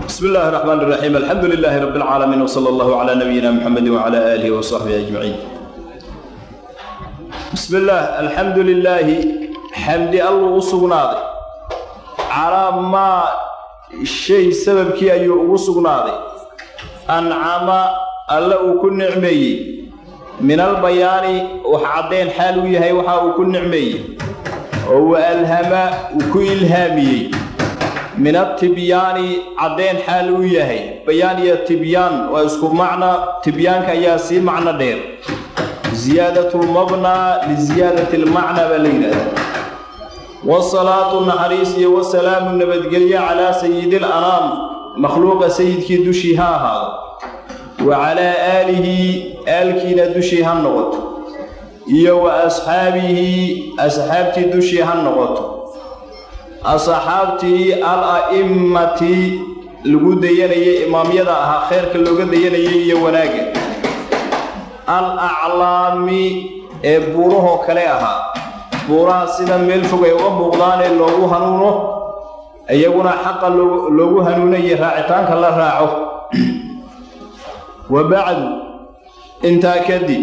بسم الله الرحمن الرحيم الحمد لله رب العالمين وصلى الله على نبينا محمد وعلى آله وصحبه أجمعين بسم الله الحمد لله حمد الله سبحانه على ما الشيء سبب كي أيو سبحانه أنعم الله كن نعمي من البيان وحعدين حالو يهي وحا كن نعمي وألهم وكو إلهامي min atibyaani caddayn xaal uu yahay bayaan iyo tibyaan waa isku macna tibyaanka ayaa sii macno dheer ziyaadatulmabnaa liziyaadati almacnaa baa la yidhahdaa wasalaatu naxariis iyo wasalaamu nabadgelyo calaa sayidi alanaam makhluuqa sayidkii dushii ha ahaado wa calaa aalihi aalkiina dushii ha noqoto iyo wa asxaabihi asxaabtii dushii ha noqoto asxaabtii al a'immati lagu dayanayay imaamyada ahaa kheyrka looga dayanayay iyo wanaagga al aclaami ee buurahoo kale ahaa buuraha sida meel fog ay uga muuqdaan ee loogu hanuuno iyaguna xaqa loogu hanuunayo raacitaanka la raaco wa bacdu intaa kadib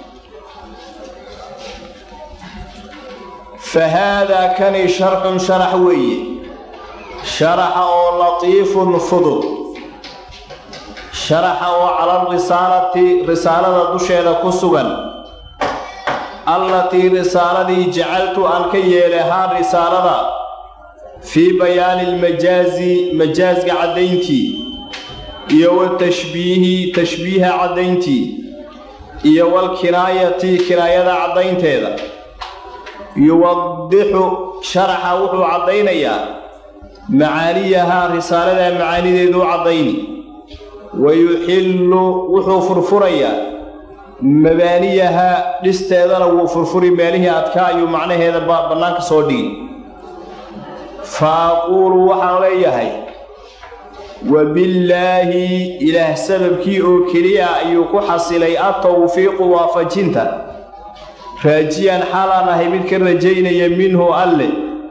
fahaadaa kani sharxun sharax weeye sharaxa oo latiifun fudud sharaxa oo cala risaalati risaalada dusheeda ku sugan allatii risaaladii jacaltu aan ka yeelay haa risaalada fii bayaani lmajaazi majaasga caddayntii iyo watashbiihi tashbiiha caddayntii iyo walkinaayati kinaayada caddaynteeda yuwadixu sharaxa wuxuu caddaynayaa macaaniyahaa risaaladaa macaanideeduu caddayni wa yuxillu wuxuu furfurayaa mabaaniyahaa dhisteedana wuu furfuri meelihii adkaa ayuu macnaheeda bannaanka soo dhigi fa aquulu waxaan leeyahay wabillaahi ilaah sababkii oo keliya ayuu ku xasilay atawfiiqu waafajinta raajiyan xaalaan ahay mid ka rajaynaya minhu alle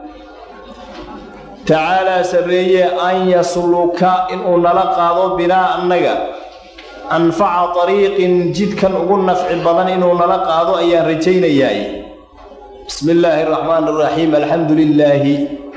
tacaalaa sarreeye an yasluka inuu nala qaado binaa annaga anfaca tariiqin jidkan ugu nafci badan inuu nala qaado ayaan rajaynayaay bismi illaahi araxmaan araxiim alxamdu lilaahi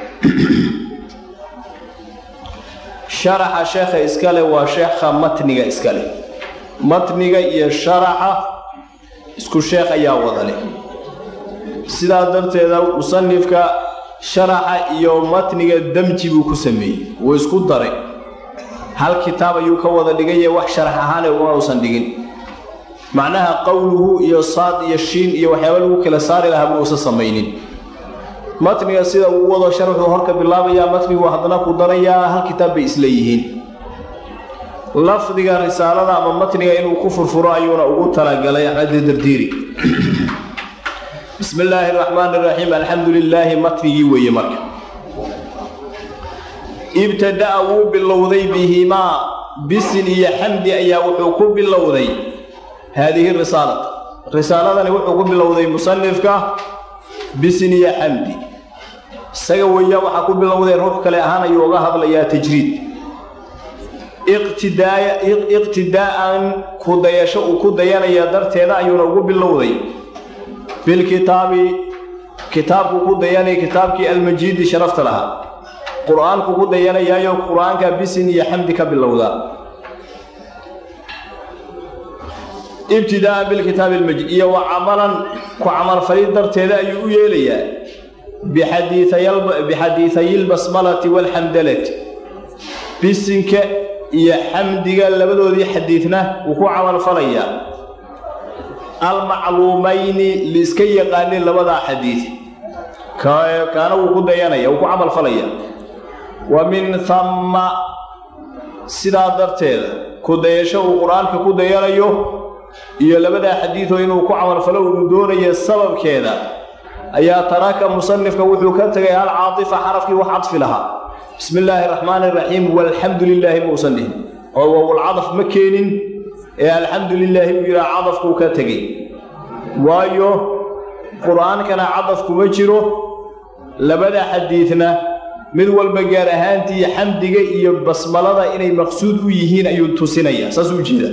sharaxa sheekha iskale waa sheekha matniga iskale matniga iyo sharaxa isku sheekh ayaa wada leh sidaas darteeda musanifka sharaxa iyo matniga damji buu ku sameeyey wuu isku daray hal kitaab ayuu ka wada dhigaye wax sharax ahaane uma uusan dhigin macnaha qowluhu iyo saad iyo shiin iyo waxyaaba lagu kala saari lahaa ma uusan samaynin matniga sida uu wado sharxuu horka bilaabayaa matnigu haddana ku darayaa hal kitaab bay isla yihiin lafdiga risaalada ama matniga inuu ku furfuro ayuuna ugu talagalay axmed dardiiri bismi illaahi araxmaan iraxiim alxamdu lilaahi matnigii weeye marka ibtada'a wuu bilowday bihimaa bisin iyo xamdi ayaa wuxuu ku bilowday haadihi risaalata risaaladani wuxuu ku bilowday musanifka bisin iyo xamdi isaga weeya waxaa ku bilowday ruux kale ahaan ayuu uga hadlayaa tajriid iqtidaa'an ku dayasho uu ku dayanaya darteeda ayuuna ugu bilowday bilkitaabi kitaabku ku dayanaya kitaabkii almajiidi sharafta lahaa qur-aanku ku dayanayaayo qur-aanka bisin iyo xamdi ka bilowda ibtidaa'an bilkitaabi almajiid iyo wa camalan ku camalfalid darteeda ayuu u yeelayaa bixadiihayi lbasmalati waalxamdalati bisinka iyo xamdiga labadoodii xadiidna wuu ku camalfalayaa almacluumayni liiska yaqaanin labadaa xadiid kaana wuu ku dayanaya wuu ku camalfalayaa wa min hamma sidaa darteeda ku dayasho uu qur-aanka ku dayanayo iyo labadaa xadiidoo inuu ku camalfalo uu doonayo sababkeeda ayaa taraka musanifka wuxuu ka tegay hal caatifa xarafkii wax cadfi lahaa bismi illaahi araxmaani iraxiim walxamdu lilaahi muusan dhihin oo wowlcadaf ma keenin ee alxamdu lilaahi buu yidhaha cadafkuu ka tegey waayo qur-aankana cadaf kuma jiro labada xadiidna mid walba gaar ahaantii xamdiga iyo basmalada inay maqsuud u yihiin ayuu tusinaya saas u jeeda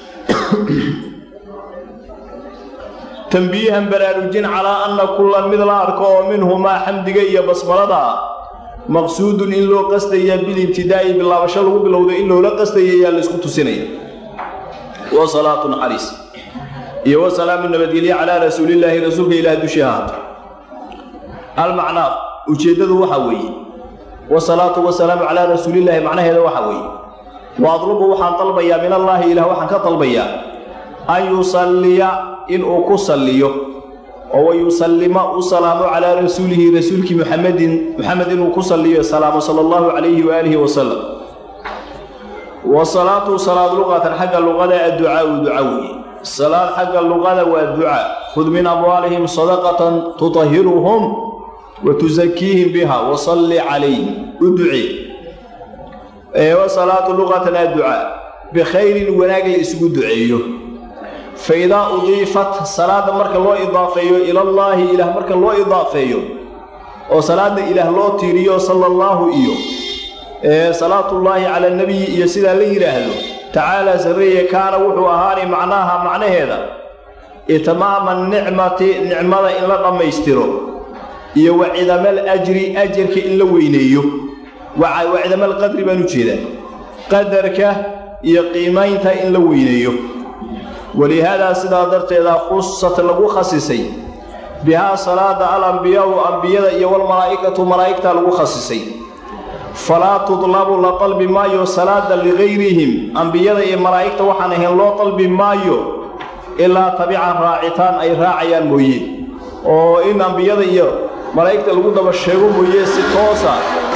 tambiihan baraarujin calaa anna kullan mid la arko oo minhumaa xamdiga iyo basmalada maqsuudun in loo qastaya bilibtidaa'i bilaabasho lagu bilowda in loola qastaya ayaa laysku tusinaya wa salaatu naxariis iyo wa salaamu nabadgelye calaa rasuulillaahi rasuulka ilaah dushii ahaato almacnaa ujeeddadu waxaa weeye wasalaatu wasalaamu calaa rasuulillaahi macnaheeda waxaa weeye wa adlubu waxaan dalbayaa min allaahi ilaah waxaan ka dalbayaa an yusalliya inuu ku salliyo oo wa yusallima u salaamo calaa rasuulihi rasuulkii muxamedin muxamed inuu ku salliyo salaamo sala allahu calayhi waaalihi wasalam wa salaatu salaad luqatan xagga luqada adducaau duca weeye salaad xagga luqada waa ducaa khud min amwaalihim sadaqatan tutahiruhum wa tusakiihim biha wasalli calayhim u ducee wa salaatu luqatan adducaa bikhayrin wanaag la isugu duceeyo fa idaa udiifat salaadda marka loo idaafeeyo ilallaahi ilaah marka loo idaafeeyo oo salaadda ilaah loo tiiriyo sala allaahu iyo salaatullaahi cala anabiyi iyo sidaa la yidhaahdo tacaalaa sarreeye kaana wuxuu ahaani macnaaha macnaheeda itmaama nicmati nicmada in la dhammaystiro iyo wa cidamal ajri ajarka in la weyneeyo wa cidamal qadri baan u jeedaa qadarka iyo qiimaynta in la weyneeyo walihaadaa sidaa darteeda khusat lagu khasisay bihaa salaada al ambiyaau ambiyada iyo walmalaa'ikatu malaa'igta lagu khasisay falaa tudlabu la dalbi maayo salaada ligayrihim ambiyada iyo malaa'igta waxaan ahayn loo dalbi maayo ilaa tabican raacitaan ay raacayaan mooye oo in ambiyada iyo malaa'igta lagu daba sheego mooye si toosa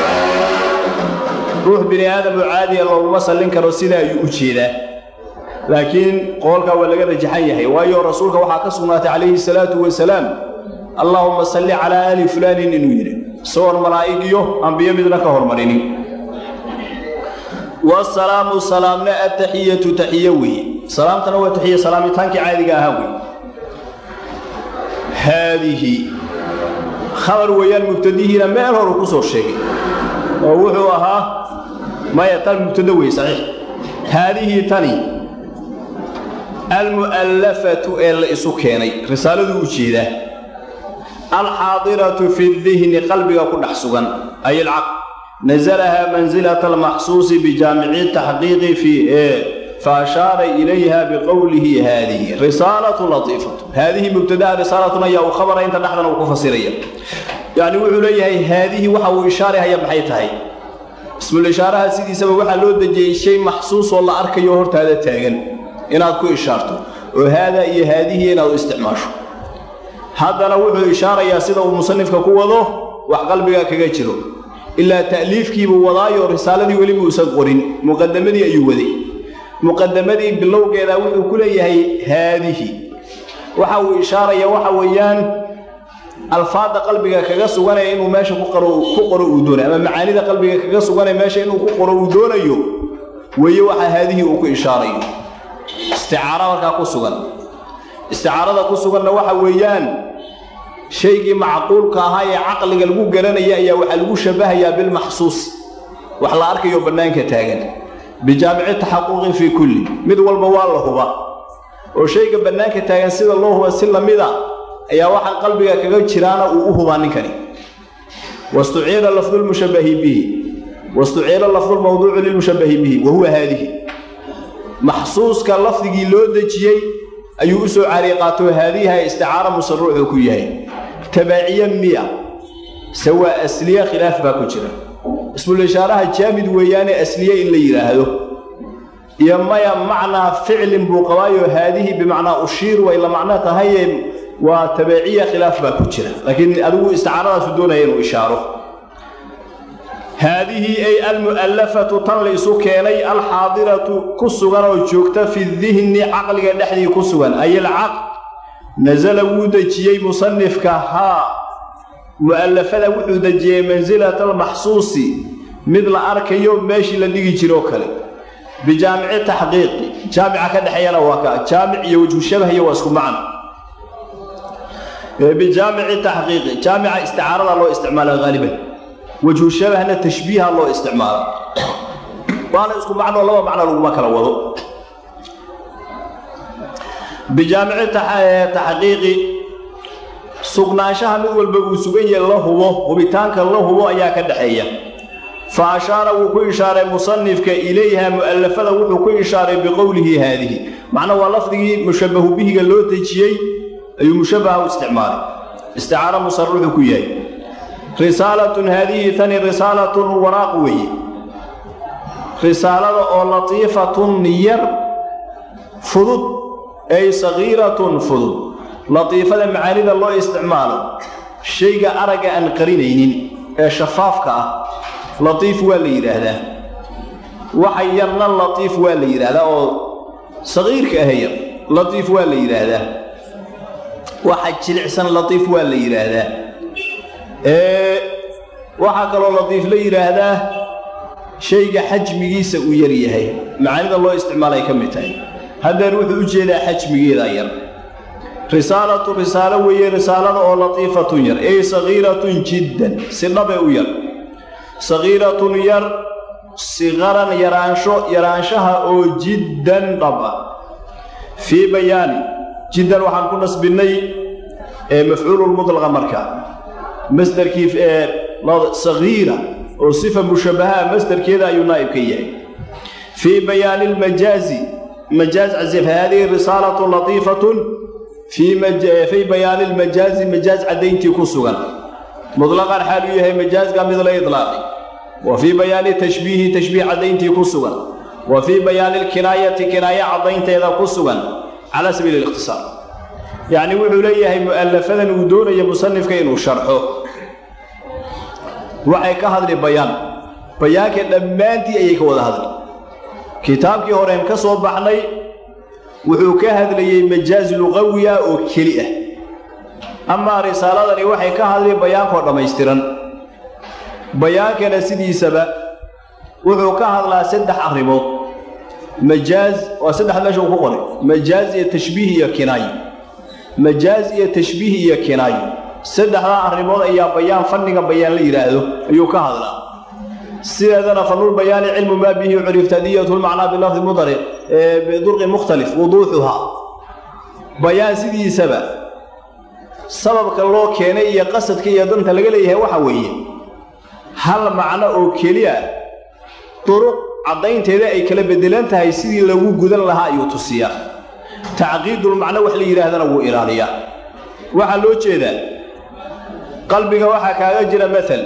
ruux bini aadamu caadiya looguma sallin karo sidaa ayuu u jeedaa laakiin qoolkaa waa laga rajaxan yahay waayo rasuulka waxaa ka sugnaatay calayhi salaatu wasalaam allaahumma salli calaa aali fulaanin inuu yidhi isagoon malaa'ig iyo ambiyo midna ka hormarinin wasalaamu salaamna ataxiyatu taxiye weeye salaamtana waa taxiye salaamitaankii caadiga ahaa wey haadihi khabar weeyaan mubtadihiina meel horu ku soo sheegay oo wuxuu ahaa maya tan mubtado wey saxiix haadihii tani almu'allafatu ee la isu keenay risaaladuu u jeedaa alxaadiratu fi dihni qalbiga ku dhex sugan ay alcaql nasalahaa mansilata almaxsuusi bijaamici taxqiiqi fi fa ashaara ilayha biqowlihi haadihi risaalatu latiifatu haadihi mubtadaha risaalatun ayaa uu khabara inta dhexdana uu ku fasiraya yacni wuxuu leeyahay haadihi waxa uu ishaarahaya maxay tahay ismul ishaaraha sidiisaba waxaa loo dejiyey shay maxsuus oo la arkayo hortaada taagan inaad ku ishaarto oo haadaa iyo haadihi inaad u isticmaasho haddana wuxuu ishaarayaa sida uu musanifka ku wado wax qalbiga kaga jiro ilaa ta'liifkiibuu wadaayo risaaladii weliba uusan qorin muqadamadii ayuu waday muqadamadii bilowgeeda wuxuu ku leeyahay haadihi waxa uu ishaaraya waxa weeyaan alfaadda qalbiga kaga suganaya inuu meesha ku qoro ku qoro uu doonayo ama macaanida qalbiga kaga suganaya meesha inuu ku qoro uu doonayo weeye waxa haadihii uu ku ishaarayo isticaaro markaa ku sugan isticaarada ku suganna waxa weeyaan shaygii macquulka ahaa ee caqliga lagu garanaya ayaa waxaa lagu shabahayaa bilmaxsuus wax la arkayo bannaanka taagan bijaamici taxaquqin fii kulli mid walba waa la huba oo shayga bannaanka taagan sida loo huba si lamida ayaa waxaa qalbiga kaga jiraana uu u hubaa ninkani wastuciila lafdulmushabahi bihi wastuciila lafdulmawduucu lilmushabahi bihi wa huwa haadihi maxsuuska lafdigii loo dejiyey ayuu u soo caariy qaato haadiha isticaara musaruuxuu ku yahay tabaaciye miya se waa asliye khilaaf baa ku jira ismul ishaaraha jaamid weeyaane asliye in la yidhaahdo iyo maya macnaa ficlin buu qabaayo haadihi bimacnaa ushiir way la macno tahaye waa tabaiciya khilaaf baa ku jira laakiin adigu isticaaradaasuu doonaya inuu ishaaro haadihii ay almu'allafatu tan la isu keenay alxaadiratu ku sugan oo joogta fi dihni caqliga dhexdii ku sugan ay alcaql nasala wuu dejiyey musanifka haa mu'allafada wuxuu dejiyey mansilata almaxsuusi mid la arkayo meeshii la dhigi jiroo kale bijaamici taxqiiqi jaamica ka dhexeeyana waa ka jaamic iyo wajhu shabahiyo waa isku macno bijaamici taxqiiqi jaamica isticaarada loo isticmaala haaliban wajhu shabahna tashbiiha loo isticmaalo waana isku macnoo laba macno laguma kala wado bijaamici taxqiiqi sugnaanshaha mid walba uu sugan yahe la hubo hubitaanka la hubo ayaa ka dhaxeeya fa ashaara wuu ku ishaaray musanifka ilayha mu'allafada wuxuu ku ishaaray biqowlihi haadihi macna waa lafdigii mushabbahu bihiga loo dejiyey ayuu mushabbaha u isticmaalay isticaaro musarruxu ku yahay risaalatun haadihi tani risaalatun waraaq weeye risaalada oo latiifatun yar fudud ay sagiiratun fudud latiifada macaanida loo isticmaalo shayga aragga aan qarinaynin ee shafaafka ah latiif waa la yidhaahdaa waxa yarna latiif waa la yidhaahdaa oo sagiirka ah yar latiif waa la yidhaahdaa waxa jilicsan latiif waa la yidhaahdaa waxaa kaloo latiif la yidhaahdaa shayga xajmigiisa uu yar yahay macaanida loo isticmaalay ka mid tahay haddeer wuxuu u jeedaa xajmigeeda yar risaalatu risaalo weeye risaalada oo latiifatun yar ey sagiiratun jiddan si dhabe u yar sagiiratun yar siqaran yaraansho yaraanshaha oo jiddan dhaba fii bayaani jiddan waxaan ku nasbinnay ee mafcuululmutlaqa marka masdarkii ee sagiira oo sifa mushabbahaa masdarkeeda ayuu naa'ib ka yahay fii bayaani lmajaazi majaaz casif haadihi risaalatu latiifatun fii bayaani lmajaazi majaaz caddayntii ku sugan mutlaqan xaal uu yahay majaazka mid la idlaaqay wa fii bayaani tashbiihi tashbiih caddayntii ku sugan wa fii bayaani lkinaayati kinaayo caddaynteeda ku sugan calaa sabiili likhtisaar yacni wuxuu leeyahay mu'allafadan uu doonayo musanifka inuu sharxo waxay ka hadli bayaan bayaanka dhammaantii ayay ka wada hadli kitaabkii horeen ka soo baxnay wuxuu ka hadlayey majaaz luqawi ah oo keli ah amaa risaaladani waxay ka hadli bayaankoo dhammaystiran bayaankana sidiisaba wuxuu ka hadlaa saddex arrimood majaaz waa saddex meesha uu ku qoray majaaz iyo tashbiih iyo kinaayo majaaz iyo tashbiih iyo kinaayo saddexdaa arrimood ayaa bayaan fanniga bayaan la yidhaahdo ayuu ka hadlaa sideedana fanul bayaani cilmu maa bihi curif tadiyatu lmacnaa bilafdi mudariq bidurqin mukhtalif wuduuxuhaa bayaan sidiisaba sababka loo keenay iyo qasadka iyo danta laga leeyahay waxa weeye hal macno oo keliya duruq caddaynteeda ay kala beddelan tahay sidii lagu gudan lahaa ayuu tusiyaa tacqiidulmacno wax la yidhaahdana wuu ilaaliyaa waxaa loo jeedaa qalbiga waxaa kaaga jira maal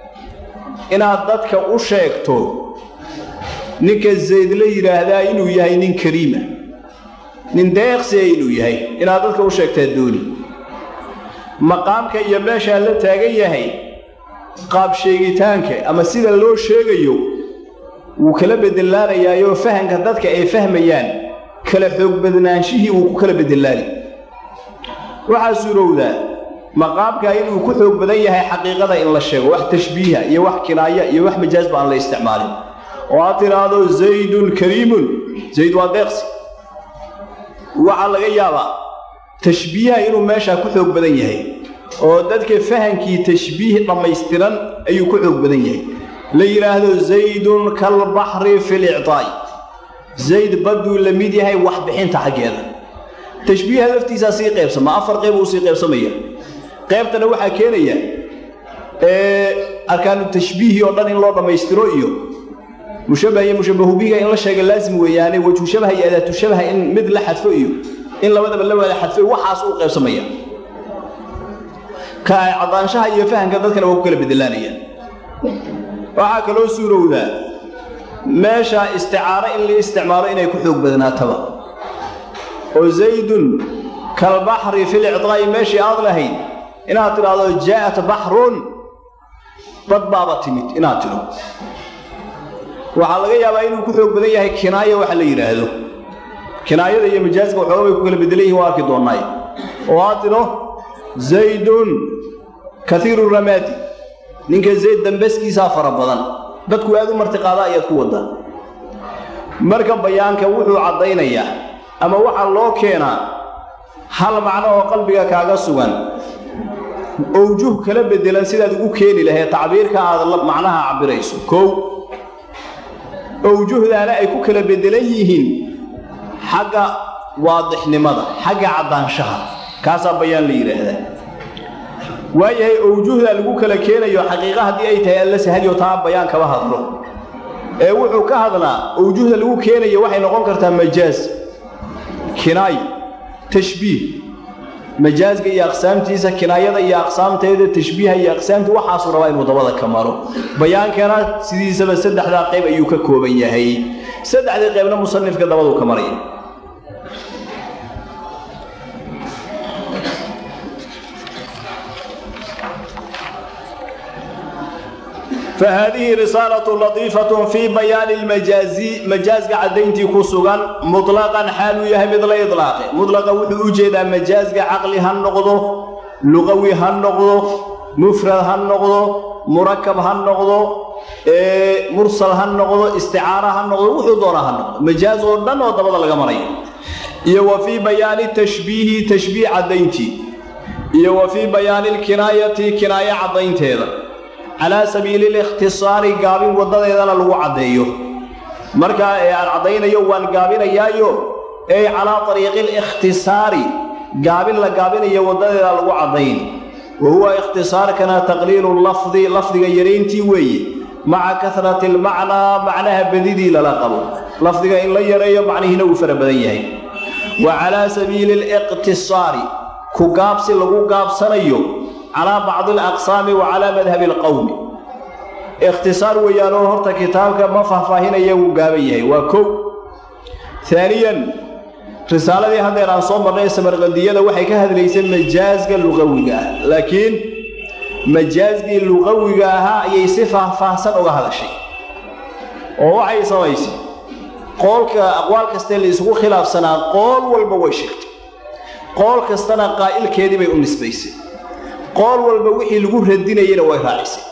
inaad dadka u sheegto ninka zayd la yidhaahdaa inuu yahay nin kariima nin deeqsiya inuu yahay inaad dadka u sheegtaa dooni maqaamka iyo meeshaa la taagan yahay qaab sheegitaanka ama sida loo sheegayo wuu kala bedelaanayaayoo fahamka dadka ay fahmayaan kala xoog badnaanshihii wuu ku kala bedelaani waxaa suurowdaa maqaamkaa inuu ku xoog badan yahay xaqiiqada in la sheego wax tashbiiha iyo wax kinaaya iyo wax majaazba aan la isticmaalin oo aad tidhaahdo zaydun kariimun zayd waa deeqsi waxaa laga yaabaa tashbiiha inuu meeshaa ku xoog badan yahay oo dadka fahankii tashbiih dhammaystiran ayuu ku xoog badan yahay la yidhaahdo zaydun kalbaxri fi lictaa'i zayd badduu la mid yahay wax bixinta xaggeeda tashbiiha laftiisaa sii qaybsama afar qeyb uu sii qaybsamaya qaybtana waxaa keenaya arkaanu tashbiihi oo dhan in loo dhammaystiro iyo mushabbah iyo mushabbahubiga in la sheega laazim weeyaane wejhu shabaha iyo adaatu shabaha in mid la xadfo iyo in labadaba la wada xadfo waxaas uu qaybsamaya ka ay caddaanshaha iyo fahamka dadkana waa ku kala bedelaanayaan waxaa kaloo suurowdaa meesha isticaaro in la isticmaalo inay ku xoog badnaataba oo zaydun kalbaxri fi licdaa'i meeshii aad lahayd inaad tidhaahdo jaa'at baxrun bad baaba timid inaad tidho waxaa laga yaabaa inuu ku xoog badan yahay kinaaya waxa la yidhaahdo kinaayada iyo majaaska waxooga bay ku kala beddelan yihin waa arki doonnaay oo aad tidho zaydun kaiiru ramaadi ninka zayd dambaskiisaa fara badan dadku aad u martiqaada ayaad ku waddaa marka bayaanka wuxuu caddaynayaa ama waxaa loo keenaa hal macno oo qalbiga kaaga sugan owjuh kala bedelan sidaad ugu keeni lahayd tacbiirka aad macnaha cabirayso kow owjuhdaana ay ku kala bedelan yihiin xagga waadixnimada xagga caddaanshaha kaasaa bayaan la yidhaahdaa waayahay owjuhda lagu kala keenayo xaqiiqa haddii ay tahay alla sahadiyo taa bayaan kama hadlo ee wuxuu ka hadlaa owjuhda lagu keenayo waxay noqon kartaa majaaz kinaay tashbiih majaazga iyo aqsaamtiisa kinaayada iyo aqsaamteeda tashbiiha iyo aqsaamta waxaasuu rabaa inuu dabada ka maro bayaankana sidiisaba saddexdaa qayb ayuu ka kooban yahay saddexdii qaybna musanifka dabaduu ka maraya فهذه رسالة لطيفة في بيان المجاز مجاز عدينتي كسوغان مطلقا حال يهي مثل إطلاق مطلقا وحو أجيدا مجاز عقلي هالنقضو لغوي هالنقضو مفرد هالنقضو مركب هالنقضو إيه مرسل هالنقضو استعارة هالنقضو وحو دورا هالنقضو مجاز ودن وضبط الغمرين وفي بيان التشبيه تشبيه عدينتي وفي بيان الكناية كناية عدينتي هذا calaa sabiili likhtisaari gaabin waddadeedana lagu caddeeyo markaa ee aan caddaynayo waan gaabinayaayo ey calaa ariiqi likhtisaari gaabin la gaabinayo waddadeeda lagu caddayn wa huwa ikhtisaarkana taqliilu lafdi lafdiga yarayntii weeye maca kasrati almacnaa macnaha badidii lala qabo lafdiga in la yareeyo macnihiina uu fara badan yahay wa calaa sabiili liqtisaari ku gaabsi lagu gaabsanayo calaa bacdi alaqsaami wa calaa madhabi alqowmi ikhtisaar weeyaanoo horta kitaabka ma faahfaahinaya wuu gaaban yahay waa kow aaniyan risaaladii haddeer aan soo marnay samarqandiyada waxay ka hadlaysay majaazga luqawiga ah laakiin majaazgii luqawiga ahaa ayay si faahfaahsan uga hadashay oo waxay samaysay qoolka aqwaal kastee la isugu khilaafsanaa qool walba way sheegtay qool kastana qaa'ilkeedii bay u nisbaysay qool walba wixii lagu radinayena way raacisay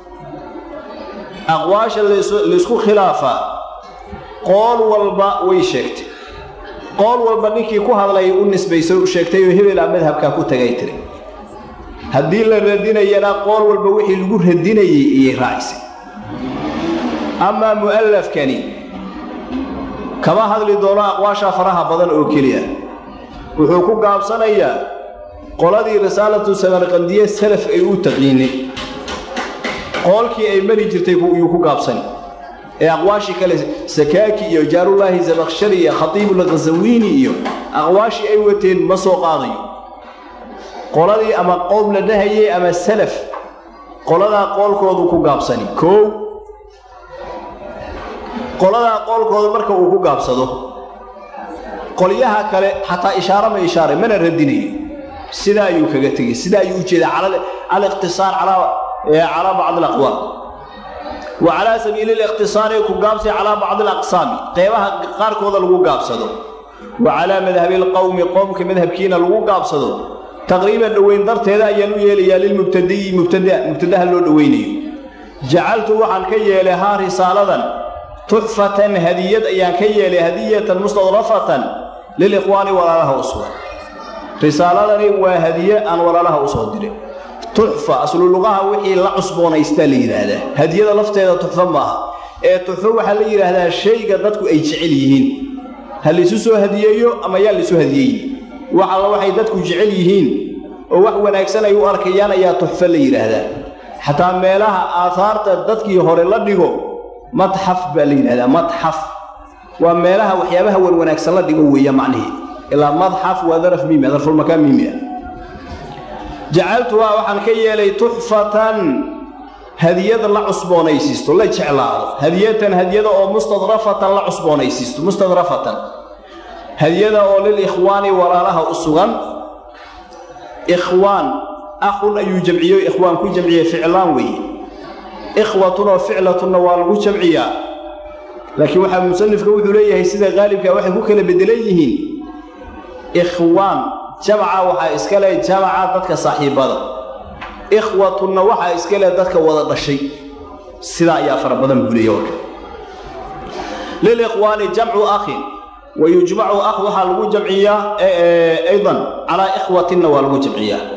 aqwaasha laysku khilaafaa qool walba way sheegtay qool walba ninkii ku hadlay u nisbaysay u sheegtay oo hebela madhabkaa ku tagay tiri haddii la radinayana qool walba wixii lagu radinayey ayay raacisay amaa mu'allafkani kama hadli doono aqwaasha faraha badan oo keliya wuxuu ku gaabsanayaa qoladii risaalatu samarqandiye salaf ay u taqiinay qoolkii ay mari jirtay yuu ku gaabsani ee aqwaashii kale sakaaki iyo jaarullaahi zabakshari iyo khatiibulkhasawiini iyo aqwaashii ay wateen ma soo qaadayo qoladii ama qowm la dhahayey ama salaf qoladaa qoolkoodu ku gaabsani koow qoladaa qoolkooda marka uu ku gaabsado qolyaha kale xataa ishaare ma ishaare mana radinayo sidaa ayuu kaga tegey sidaa ayuu ujeedaa aliqtisaar calaa bacdi alaqwaal wa calaa sabiili liqtisaari ku gaabsi calaa bacdi alaqsaami qeybaha qaarkooda lagu gaabsado wa calaa madhabi alqowmi qowmka madhabkiina lagu gaabsado taqriiban dhoweyn darteeda ayaan u yeelayaa lilmubtadiyi mubtadaha loo dhoweynayo jacaltu waxaan ka yeelay haa risaaladan tuxfatan hadiyad ayaan ka yeelay hadiyatan mustadrafatan lilikhwaani walaalaha u sugan risaaladani waa hadiye aan walaalaha u soo diray tuxfa aslu luqaha wixii la cusboonaystaa la yidhaahdaa hadiyada lafteeda tuxfo maaha ee tuxfo waxaa la yidhaahdaa shayga dadku ay jecel yihiin ha laysu soo hadiyeeyo ama yaa laysu hadiyeeye wax alla waxay dadku jecel yihiin oo wax wanaagsan ay u arkayaan ayaa tuxfo la yidhaahdaa xataa meelaha aahaarta dadkii hore la dhigo madxaf baa la yidhahdaa madxaf waa meelaha waxyaabaha wan wanaagsan la dhigo weeya macnihii ilaa madxaf waa daraf miimi darfulmakaan miimi ah jacaltuhaa waxaan ka yeelay tuxfatan hadiyad la cusboonaysiisto la jeclaado hadiyatan hadiyada oo mustadrafatan la cusboonaysiisto mustadrafatan hadiyada oo lilikhwaani walaalaha u sugan ikhwaan akhun ayuu jamciyo ikhwaan ku jamciye ficlaan weeye ikhwatunoo ficlatunna waa lagu jamciyaa laakiin waxaa musanifka wuxuu leeyahay sida qaalibka waxay ku kala bedelan yihiin ikhwaan jamca waxaa iska leh jamaca dadka saaxiibbada ikhwatunna waxaa iska leh dadka wada dhashay sidaa ayaa fara badan buuliya warka lilikhwaani jamcu akhin wa yujmacu akh waxaa lagu jamciyaa aydan calaa ikhwatinna waa lagu jamciyaa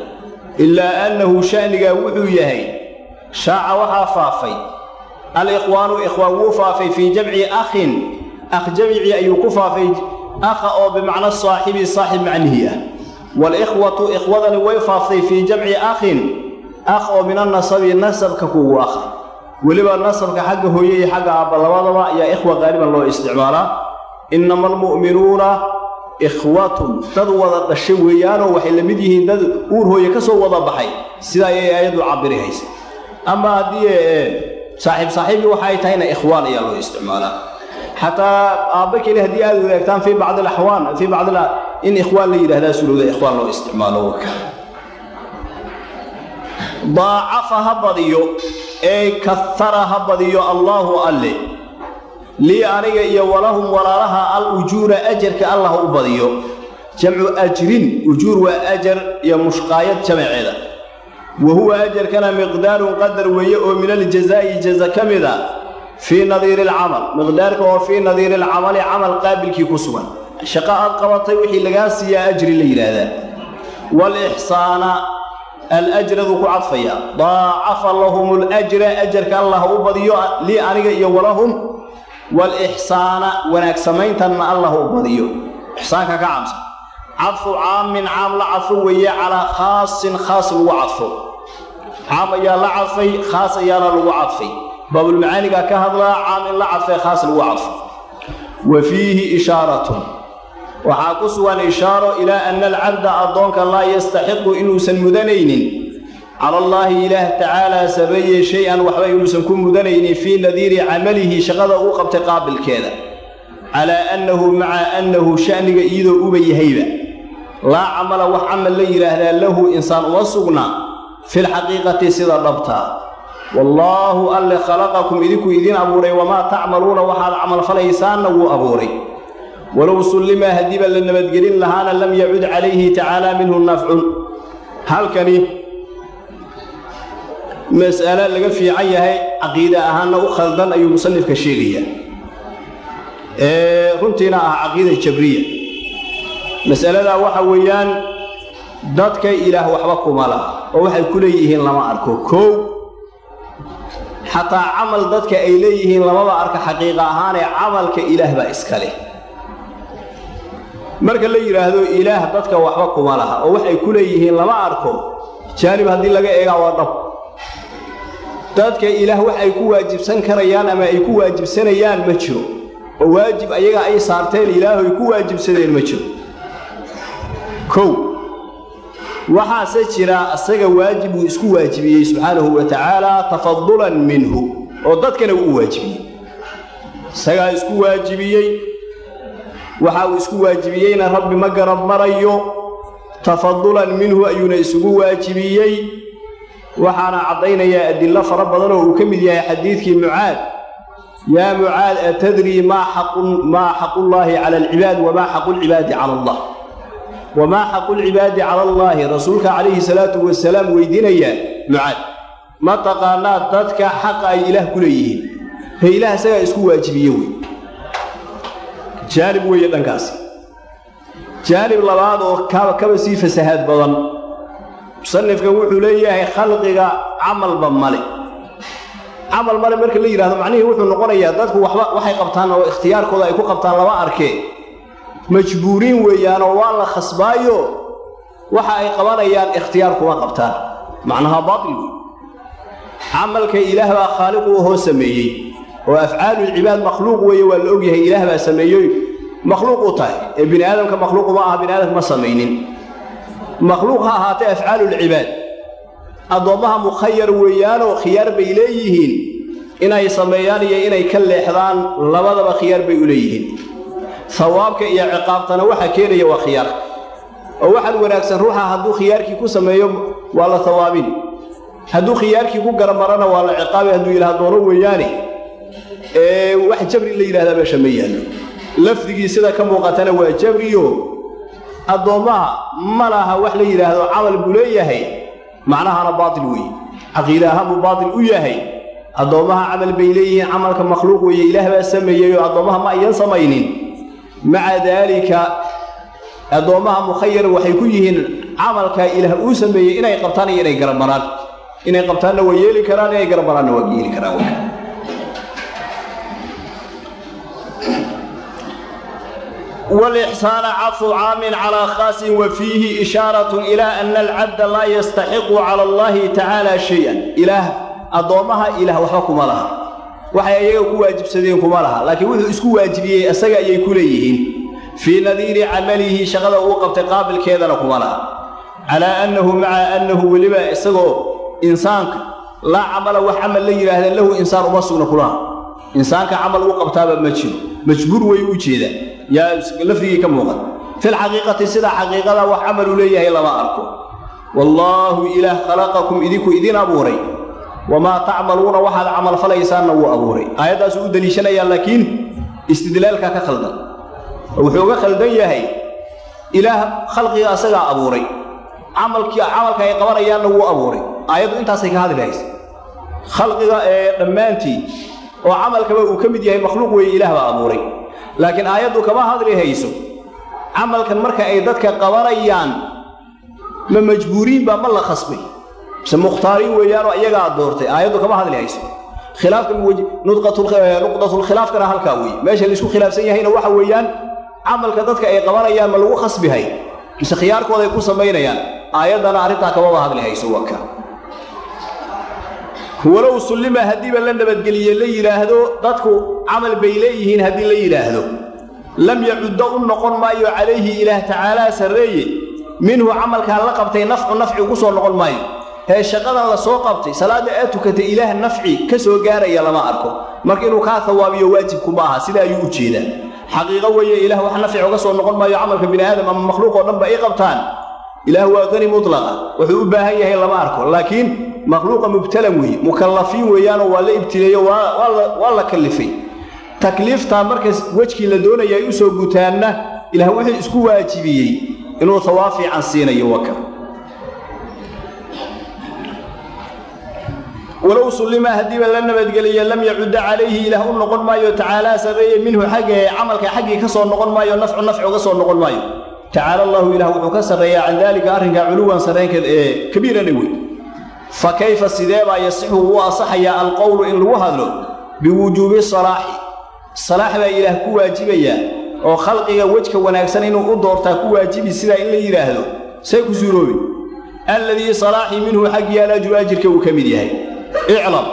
ilaa annahu sha'nigaa wuxuu yahay shaaca waxaa faafay alikhwaanu ikhwaan wuu faafay fii jamci akhin akh jamcii ayuu ku faafay akha oo bimacno saaxibi saaxib macnihii ah waalikhwatu ikhwadani way faaftay fii jamci akhin akh oo min annasabi nasabka kugu akh weliba nasabka xagga hooye iyo xagga aabba labadaba ayaa ikhwa qaaliban loo isticmaalaa innama almu'minuuna ikhwatun dad wada dhashay weeyaanoo waxay la mid yihiin dad uur hooye ka soo wada baxay sida ayay aayaddu cabiri haysa ama haddii saaxiib saaxiibii waxa ay tahayna ikhwaan ayaa loo isticmaalaa xataa aabba keli haddii aad wadaagtaan fii bacdi alaxwaan fii bacdi in ikhwaan la yidhahdaa surowda ikhwaan loo isticmaalo waka daacafa ha badiyo ee kahara ha badiyo allaahu alle lii aniga iyo walahum walaalaha al ujuura ajarka allah u badiyo jamcu ajrin ujuur waa ajar iyo mushqaayad jamaceeda wa huwa ajarkana miqdaarun qadar weeye oo min aljazaa'i jaza ka mid a fii nadiiri alcamal miqdaarka oo fii nadiiri alcamali camal qaabilkii ku sugan shaqo aad qabatay wixii lagaa siiyaa ajri la yidhaahdaa waalixsaana alajradu ku cadfaya daacafa lahum alajra ajarka allah u badiyo lii aniga iyo walahum waalixsaana wanaag samayntanna allah u badiyo ixsaanka ka cabsa cadfu caamin caam la cadfo weeye calaa khaasin khaas lagu cadfo caam ayaa la cadfay khaas ayaana lagu cadfay baabulmacaanigaa ka hadlaa caam in la cadfay khaas lagu cadfo wa fiihi ishaaratun waxaa ku sugan ishaaro ilaa anna alcabda addoonka laa yastaxiqu inuusan mudanaynin cala allaahi ilaah tacaalaa sabeeye shay-an waxba inuusan ku mudanaynin fii nadiiri camalihi shaqada uu qabtay qaabilkeeda calaa annahu maca annahu sha'niga iyadoo uba yahayba laa camala wax camal la yidhaahdaa lahu insaan uma sugna filxaqiiqati sida dhabtaa wallaahu alle khalaqakum idinku idiin abuuray wamaa tacmaluuna waxaad camalfalaysaanna wuu abuuray walow sullima haddiiba la nabadgelin lahaana lam yacud calayhi tacaala minhu nafcun halkani mas'alo laga fiican yahay caqiide ahaanna u khaldan ayuu musanifka sheegayaa ee runtiina ah caqiida jabriya mas'aladaa waxa weeyaan dadka ilaah waxba kuma laha oo waxay ku leeyihiin lama arko koow xataa camal dadka ay leeyihiin lamaba arka xaqiiqa ahaanee camalka ilaah baa iska leh marka la yidhaahdo ilaah dadka waxba kuma laha oo waxay ku leeyihiin lama arko jaanib haddii laga eegaa waa dhab dadka ilaah wax ay ku waajibsan karayaan ama ay ku waajibsanayaan ma jiro oo waajib ayaga ay saarteen ilaahoy ku waajibsadeen ma jiro kow waxaase jira asaga waajib uu isku waajibiyey subxaanahu wa tacaala tafadulan minhu oo dadkana uu u waajibiyey isagaa isku waajibiyey waxa uu isku waajibiyeyna rabbi ma garab marayo tafadulan minhu ayuuna isugu waajibiyey waxaana caddaynayaa adillo fara badan oo uu ka mid yahay xadiidkii mucaad yaa mucaad atadrii maa xaqullaahi cala alcibaad wamaa xaqulcibaadi cala allah wamaa xaqulcibaadi cala allaahi rasuulka calayhi salaatu wasalaam weydiinayaa mucaad ma taqaanaa dadka xaqa ay ilaah ku leeyihiin he ilaah isagaa isku waajibiye wey jaanib weeye dhankaasi jaanib labaad oo kaba kaba sii fasahaad badan musanifkan wuxuu leeyahay khalqiga camalba male camal male marka la yidhahdo macnihii wuxuu noqonayaa dadku waxba waxay qabtaan oo ikhtiyaarkooda ay ku qabtaan lama arkee majbuuriin weeyaanoo waa la khasbaayo waxa ay qabanayaan ikhtiyaar kuma qabtaan macnaha baatil wey camalka ilaah baa khaaliqu hoo sameeyey oo afcaalulcibaad makhluuq weeye waa la ogyahay ilaah baa sameeyey makhluuq u tahay ee bini aadamka makhluuqu ma aha bini aadamka ma samaynin makhluuq ha ahaatee afcaalulcibaad addoommaha mukhayar weeyaanoo khiyaar bay leeyihiin inay sameeyaan iyo inay ka leexdaan labadaba khiyaar bay u leeyihiin hawaabka iyo ciqaabtana waxa keenaya waa khiyaarka oo waxaan wanaagsan ruuxa hadduu khiyaarkii ku sameeyo waa la hawaabin hadduu khiyaarkii ku garamarana waa la ciqaabi hadduu yidhaha doono weeyaane ee wax jabri la yidhahdaa meesha ma yaallo lafdigii sida ka muuqatana waa jabriyo addoommaha ma laha wax la yidhaahdo camal buu leeyahay macnahana baatil weeye caqiide ahaan buu baatil u yahay addoommaha camal bay leeyihiin camalka makhluuq weeye ilaah baa sameeyey oo addoommaha ma ayan samaynin maca daalika addoommaha mukhayar waxay ku yihiin camalkaa ilaah uu sameeyey inay qabtaan iyo inay garamaraan inay qabtaanna waa yeeli karaan inay garamaraanna waa yeeli karaan waka والإحسان عطف عام على خاص وفيه إشارة إلى أن العبد لا يستحق على الله تعالى شيئا إله أضومها إله وحكم لها waxay ayaga ku waajibsadeen kuma laha laakiin wuxuu isku waajibiyey isaga ayay ku leeyihiin fii nadiiri camalihi shaqada uu qabtay qaabilkeedana kuma laha calaa annahu maca annahu weliba isagoo insaanka laa camala wax camal la yidhaahdeen lahu insaan uma sugna kulaha insaanka camal u qabtaaba ma jiro majbuur way u jeedaan yaa lafdigii ka muuqan filxaqiiqati sida xaqiiqada wax camal u leeyahay lama arko wallaahu ilaah khalaqakum idinku idin abuuray wamaa tacmaluuna waxaad camalfalaysaanna wuu abuuray aayaddaasuu u deliishanayaa laakiin istidlaalkaa ka khaldan oo wuxuu uga khaldan yahay ilaah khalqiga asagaa abuuray camalkii camalka ay qabanayaanna wuu abuuray aayaddu intaasay ka hadli haysa khalqiga ee dhammaantii oo camalkaba uu ka mid yahay makhluuq weeye ilaah baa abuuray laakiin aayaddu kama hadli hayso camalkan marka ay dadka qabanayaan ma majbuuriinbaa ma la khasbay mise mukhtaariin weeyaanoo iyagaa doortay aayaddu kama hadli hayso khilaafka nuqdatulkhilaafkana halkaa weeye meesha laisku khilaafsan yahayna waxa weeyaan camalka dadka ay qabanayaan ma lagu khasbihay mise khiyaarkooday ku samaynayaan aayaddana arrintaa kamaba hadli hayso waka walow sullima haddiiba la nabadgeliye la yidhaahdo dadku camal bay leeyihiin haddii la yidhaahdo lam yacuddo u noqon maayo calayhi ilaah tacaalaa sarreeye minhu camalkaa la qabtay nafcu nafci ugu soo noqon maayo hee shaqadan la soo qabtay salaadda aad tukatay ilaah nafci ka soo gaaraya lama arko marka inuu kaa hawaabiyo waajibku ma aha sida ayuu u jeedaa xaqiiqo weeye ilaah wax nafci uga soo noqon maayo camalka bini aadam ama makhluuq oo dhanba ay qabtaan ilaah waa qani mutlaqa wuxuu u baahan yahay lama arko laakiin makhluuqa mubtalan weeye mukallafiin weeyaanoo waa la ibtileeyo waa la kallifay takliiftaa markas wejkii la doonaya ay u soo gutaanna ilaah wuxuu isku waajibiyey inuu hawaab fiican siinayo waka walow sullima haddiiba la nabadgeliye lam yacudda calayhi ilaah u noqon maayo tacaalaa sarreeye minhu xagga camalka xaggii ka soo noqon maayo nafcu nafci uga soo noqon maayo tacaala allahu ilah wuxuu ka sarreeyaa can daalika arrinkaa culuwan sarraynkeed ee kabiirana wey fa kayfa sidee baa yasixu uu asaxayaa alqowlu in lagu hadlo biwujuubi salaaxi salaax baa ilaah ku waajibayaa oo khalqiga wejka wanaagsan inuu u doortaa ku waajibi sidaa in la yidhaahdo say ku suuroobi alladii salaaxii minhu xaggii alajru ajirka uu ka mid yahay iclam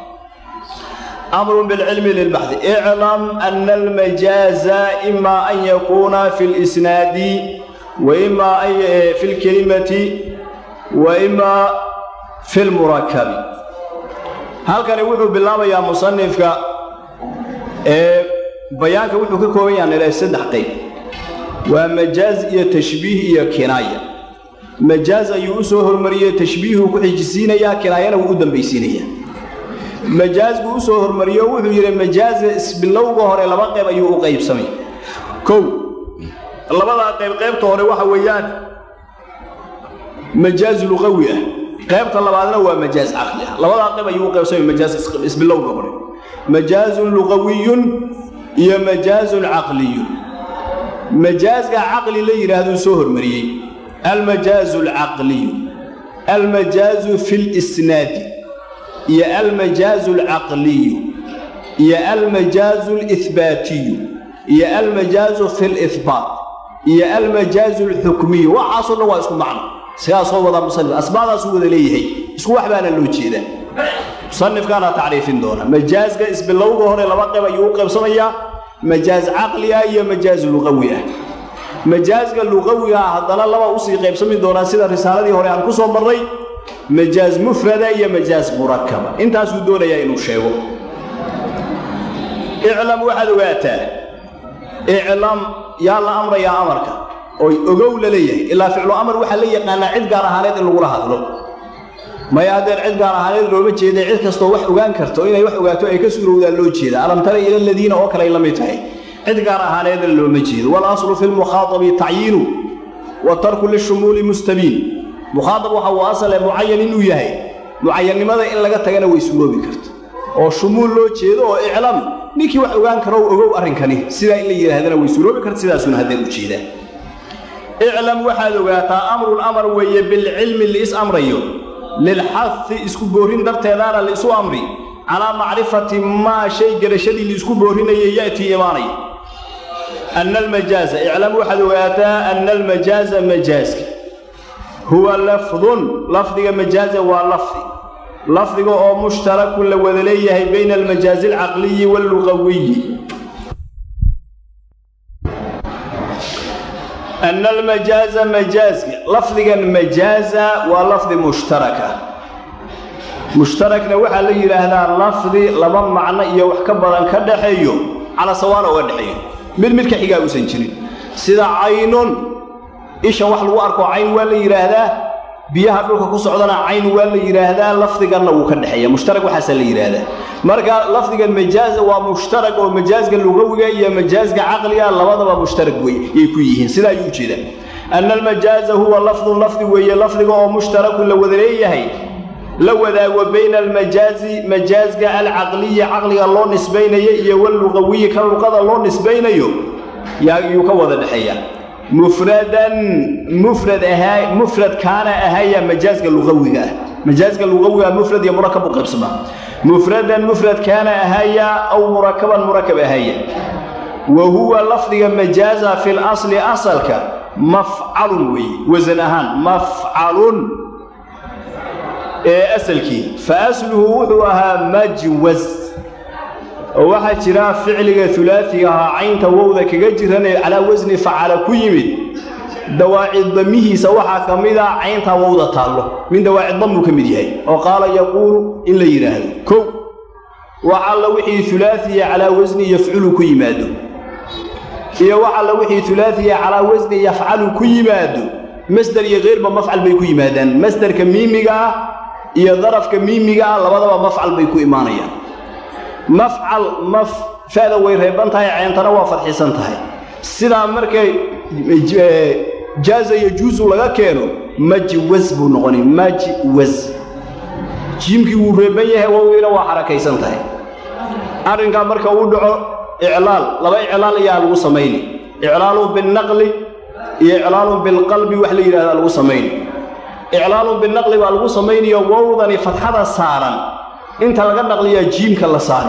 amrun bilcilmi lilbaxdi iclam ana almajaaza ima an yakuuna fi lisnaadi wa ima fi lkelimati wa ima fi lmurakabi halkani wuxuu bilaabayaa musanifka ee bayaanka wuxuu ka kooban yaha nila saddex qayb waa majaaz iyo tashbiih iyo kinaaya majaaz ayuu u soo hormariyey tashbiihuu ku xijisiinayaa kinaayana wuu u dambaysiinayaa majaaz buu u soo hormariyo wuxuu yidhi majaaza isbilowga hore laba qayb ayuu u qaybsamay kow labadaa qayb qaybta hore waxa weeyaan majaaz luqawi ah qaybta labaadna waa majaaz caqli ah labadaa qayb ayuu u qaybsamay majaaz isbilowga hore majaazun luqawiyun iyo majaazun caqliyun majaazka caqli la yidhaahduu soo hormariyey almajaazu alcaqliyu almajaazu fi lisnaadi iyo almajaazu alcaqliyu iyo almajaazu alihbaatiyu iyo almajaazu fi lihbaat iyo almajaazu alxukmiyu waxaasoo dhan waa isku macno sidaasoo wadaa musanif asbaadaasuu wada leeyahay isku wax baana loo jeedaa musanifkaana tacriifin doona majaazka isbilowga hore laba qayb ayuu u qaybsamayaa majaaz caqli ah iyo majaaz luqawi ah majaazka luqawiga ah haddana laba usii qaybsami doonaa sida risaaladii hore aan ku soo marray majaaz mufrada iyo majaaz murakaba intaasuu doonayaa inuu sheego iclam waxaad ogaataa iclam yaa la amrayaa amarka oy ogow la leeyahay ilaa ficlu amar waxaa la yaqaanaa cid gaar ahaaneed in lagula hadlo maya haddeen cid gaar ahaaneed looma jeeda cid kastoo wax ogaan karto inay wax ogaato ay ka suurowdaan loo jeeda alam tara ila aladiina oo kale ay la mid tahay cid gaar ahaaneedna looma jeedo walaslu fi lmukhaaabi tacyiinu watarku lishumuuli mustabiin mukhaaab waxa uu asale mucayan inuu yahay mucayannimada in laga tagana way suuroobi karta oo shumuul loo jeedo oo iclam ninkii wax ogaan karo ogow arrinkani sidaa in la yidhaahdana way suuroobi karta sidaasuna haddeen u jeedaan iclam waxaad ogaataa amrun amar weeye bilcilmi liis amrayo lilxahi isku boorrin darteedaana laisu amri calaa macrifati maa shay garashadii laisku boorrinaya ya'tii imaanaya anna almajaaza iclam waxaad ogaataa anna almajaaza majaaska huwa lafdun lafdiga majaaza waa lafdi lafdiga oo mushtarakun la wada leeyahay bayna almajaazi alcaqliyi waallugawiyi anna almajaaza majaaska lafdigan majaaza waa lafdi mushtaraka mushtarakna waxaa la yidhaahdaa lafdi laba macno iyo wax ka badan ka dhaxeeyo cala sawaana uga dhexeeyo mid mid ka xigaa uusan jirin sida caynun isha wax lagu arko cayn waa la yidhaahdaa biyaha dhulka ku socdana cayn waa la yidhaahdaa lafdiganna wuu ka dhexeeya mushtarak waxaasaa la yidhaahdaa marka lafdigan majaaza waa mushtarak oo majaazga lugawiga iyo majaazga caqliga labadaba mushtarak wey yay ku yihiin sidaa ayuu ujeedaa anna almajaaza huwa lafdun lafdi weeye lafdiga oo mushtarakun la wada leeyahay la wadaago bayna almajaazi majaazga alcaqliyi caqliga loo nisbaynayo iyo wallugawiyi ka luqada loo nisbaynayo yuu ka wada dhexeeya mufradan mufrad ahaa mufrad kaana ahaya majaazka lugawiga ah majaazka lugawiga mufrad iyo murakab u qaybsama mufradan mufrad kaana ahaya aw murakaban murakab ahaya wa huwa lafdiga majaaza fi lasli asalka mafcalun weeye wasan ahaan mafcalun ee asalkii fa asluhu wuxuu ahaa majwaz oo waxaa jira ficliga ulaaiga ahaa caynta wowda kaga jiran ee calaa wasni facala ku yimid dawaacid damihiisa waxaa ka mid a caynta wowda taallo min dawaacid damuu ka mid yahay oo qaala yaquulu in la yidhaahdo kow wax alla wixii ulaaiya calaa wasni yafculu ku yimaado iyo wax alla wixii ulaaiya calaa wasni yafcalu ku yimaado masder iyo keyrba mafcal bay ku yimaadaan masderka miimiga ah iyo darafka miimiga ah labadaba mafcal bay ku imaanayaan mafcal maf fa'da way reeban tahay ceyntana waa fadxisan tahay sidaa markay jaaza yajuusu laga keeno majwas buu noqonay majwas jiimkii wuu reeban yahay wowdiina waa xarakaysan tahay arrinkaa marka uu dhaco iclaal laba iclaal ayaa lagu samayni iclaalun binnaqli iyo iclaalun bilqalbi wax la yidhahdaa lagu samayni iclaalun binaqli baa lagu samaynayo wowdani fadxada saaran inta laga naqliyaa jiimka la saari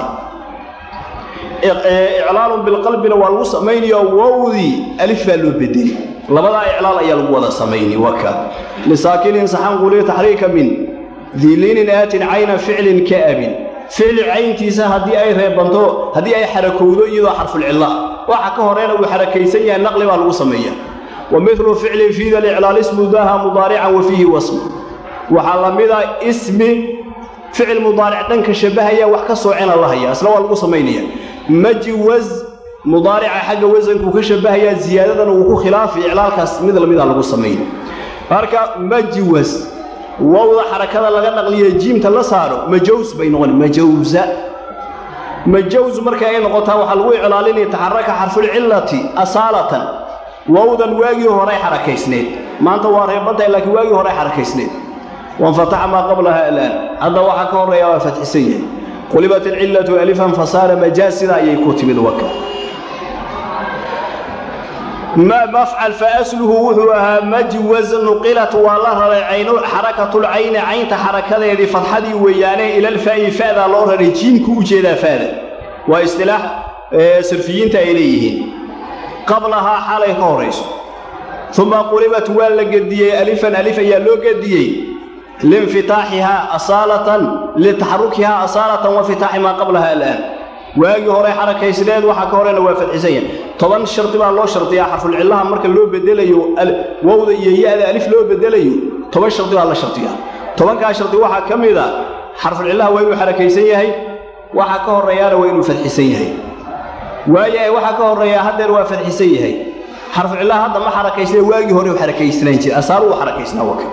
iclaalun bilqalbina waa lagu samaynayo wowdii alif baa loo bedeli labadaa iclaal ayaa lagu wada samayni waka lisaakinin saxan quli taxriika min diiliinin aatin cayna ficlin ka abin ficli cayntiisa haddii ay reebanto haddii ay xarakowdo iyadoo xarfulcilla waxa ka horeyna uu xarakaysan yahay naqli baa lagu sameeya wa milu ficlin fiida liclaal ismu daha mudaarican wa fiihi wasm waxaa la mida ismi ficil mudaaric dhanka shabbahaya wax ka soocena la haya isla waa lagu samaynaya majwaz mudaarica xagga wasankuu ka shabbahayaa ziyaadadana wuu ku khilaafi iclaalkaas mid lamida lagu samayn marka majwas wowda xarakada laga naqliyo jiimta la saaro majaws bay noqon majawza majaws markay ay noqotaa waxaa lagu iclaalinaya taxaraka xarfulcillati asaalatan wowdan waagii horay xarakaysneed maanta waa reebantahay laakiin waagii horay xarakaysneed wanfataxa maa qablaha alaan hadda waxaa ka horreeya waa fatxisan yahay qulibat alcillatu alifan fasaara majaaz sidaa ayay ku timid waka mafcal faasluhu wuxuu ahaa majwaz nuqilat waa la raray xarakatulcayni caynta xarakadeedii fadxadii weeyaane ilalfaa'i fa'daa loo raray jiimku u jeedaa fa'da waa istilaax sarfiyiinta ay leeyihiin qablahaa xaalay ka horayso uma qulibat waa la gediyey alifan alif ayaa loo gediyey liinfitaaxihaa asaalatan litaxarukihaa asaalatan wa fitaaxi maa qablaha alaan waagii hore xarakaysneed waxaa ka horena waa fadxisan yahay toban shardi baa loo shardiyaa xarfulcillaha marka loo bedelayo wowda iyo ya-da alif loo bedelayo toban shardi baa la shardiyaa tobankaa shardi waxaa ka mid a xarfulcillaha waa inuu xarakaysan yahay waxaa ka horreeyaana waa inuu fadxisan yahay waayahay waxaa ka horreeyaa haddeer waa fadxisan yahay xarfulcillaha hadda ma xarakaysnee waagii hore u xarakaysnaan jira asaaru u xarakaysnaa waka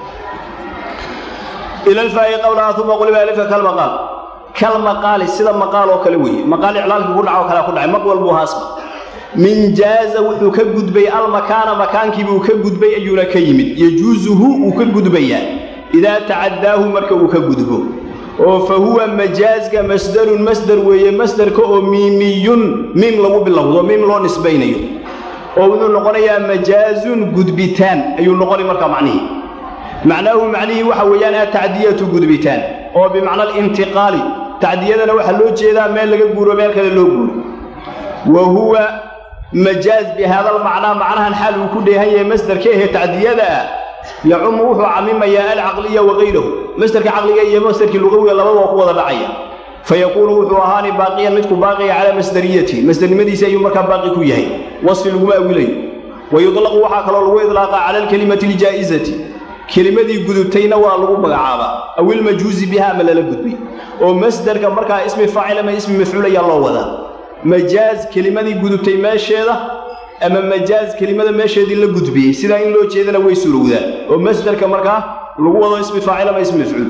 ila alfaa'i qablaha uma quliba alifka kalmaqaal kal maqaali sida maqaal oo kale weeye maqaal iclaalkii ku dhaco kalea ku dhacay maqwal buu haasba min jaaza wuxuu ka gudbay almakaana makaankiibuu ka gudbay ayuuna ka yimid yajuusuhu uu ka gudbayaa idaa tacaddaahu marka uu ka gudbo oo fa huwa majaazka masdarun masdar weeye masdarka oo miimiyun miim lagu bilowdo miim loo nisbaynayo oo wuxuu noqonayaa majaazun gudbitaan ayuu noqonay markaa macnihii macnaahu macnihii waxa weeyaan atacdiyatu gudbitaan oo bimacna alintiqaali tacdiyadana waxaa loo jeedaa meel laga guuro meel kale loo guuro wa huwa majaaz bi haada almacnaa macnahan xaal uu ku dheehan yahay masdarka ahee tacdiyada ah yacumu wuxuu camimayaa alcaqliya wakayrahu masdarka caqliga iyo masdarkii lugawiga labadaba ku wada dhacaya fayakuunu wuxuu ahaani baaqiyan midku baaqiya calaa masdariyatihi masdarnimadiisi ayuu markaa baaqi ku yahay wasfi laguma awilayo wa yudlaqu waxaa kaloo lagu idlaaqaa cala alkelimati aljaa'izati kelimadii gudubtayna waa lagu magacaabaa aw ilmajuuzi biha ama lala gudbay oo masdarka markaa ismi faacil ama ismi mafcuul ayaa loo wadaa majaaz kelimadii gudubtay meesheeda ama majaaz kelimada meesheedii la gudbiyey sidaa in loo jeedana way surowdaa oo masdarka markaa lagu wado ismi faacil ama ismi mafcuul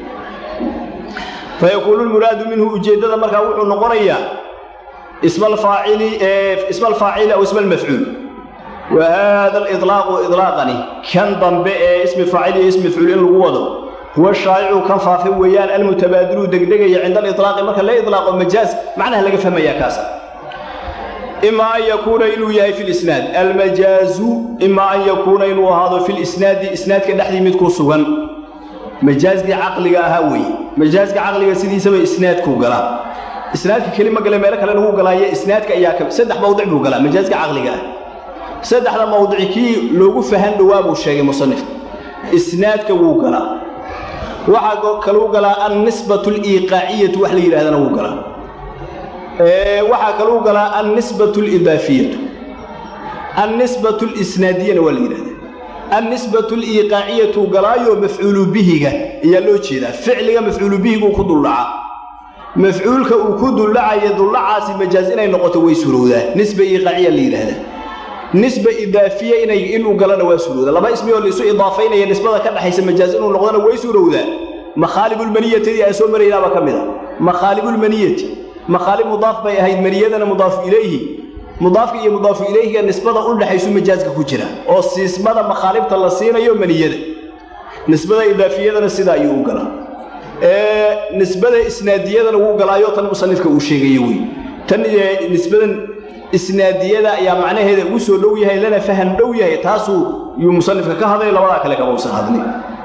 fayakuunu lmuraadu minhu ujeeddada markaa wuxuu noqonayaa isma alfaacili aw isma almafcuul wa haada aliطlaaqu iطlaaqani kan dambe ee ismi faacil iyo ismi mafcuul in lagu wado huwa shaa'icu kan faafin weeyaan almutabaadilu degdegaya cinda aliطlaaqi marka la iطlaaqo majaaz macnaha laga fahmayaa kaasa ima an yakuuna inuu yahay fi lisnaad almajaazu ima an yakuuna inuu ahaado fi lisnaadi isnaadka dhexdii mid ku sugan majaazkii caqliga ahaa weeye majaazka caqliga sidiisaba isnaadkuu galaa isnaadka kelima gale meelo kale lagu galaayo isnaadka ayaa ka saddex mawdic buu galaa majaazka caqliga ah saddexda mawdici kii loogu fahan dhowaa buu sheegay musanif isnaadka wuu galaa waxaa kaluu galaa annisbatu aliiqaaciyatu wax la yidhahdana wuu galaa waxaa kaluu galaa annisbatu alidaafiyatu annisbatu alisnaadiyana waa la yidhahdaa annisbatu aliiqaaciyatu galaayo mafcuulu bihiga ayaa loo jeedaa ficliga mafcuulu bihiguu ku duldhacaa mafcuulka uu ku duldhacaya duldhacaasi majaaz inay noqoto way surowdaa nisba iiqaaciya la yidhaahdaa nisba idaafiya inay inuu galana waa surowdaa laba ismi oo laisu idaafaynaya nisbada ka dhexaysa majaaz inuu noqdona way surowdaa makhaalibulmaniyatadii aan soo maraynaaba ka mid a makhaalibulmaniyati makhaalib mudaaf bay ahayd maniyadana mudaafu ilayhi mudaafka iyo mudaafu ilayhiga nisbada u dhexaysu majaazka ku jira oo siismada makhaalibta la siinayo maniyada nisbada idaafiyadana sidaa ayuu u galaa nisbada isnaadiyadana wuu galaayo tan musanifka uu sheegayo wey tan nisbadan isnaadiyada ayaa macnaheeda ugu soo dhow yahay lana faham dhow yahay taasuu yuu musanifka ka hadlay labadaa kale kama usan hadlin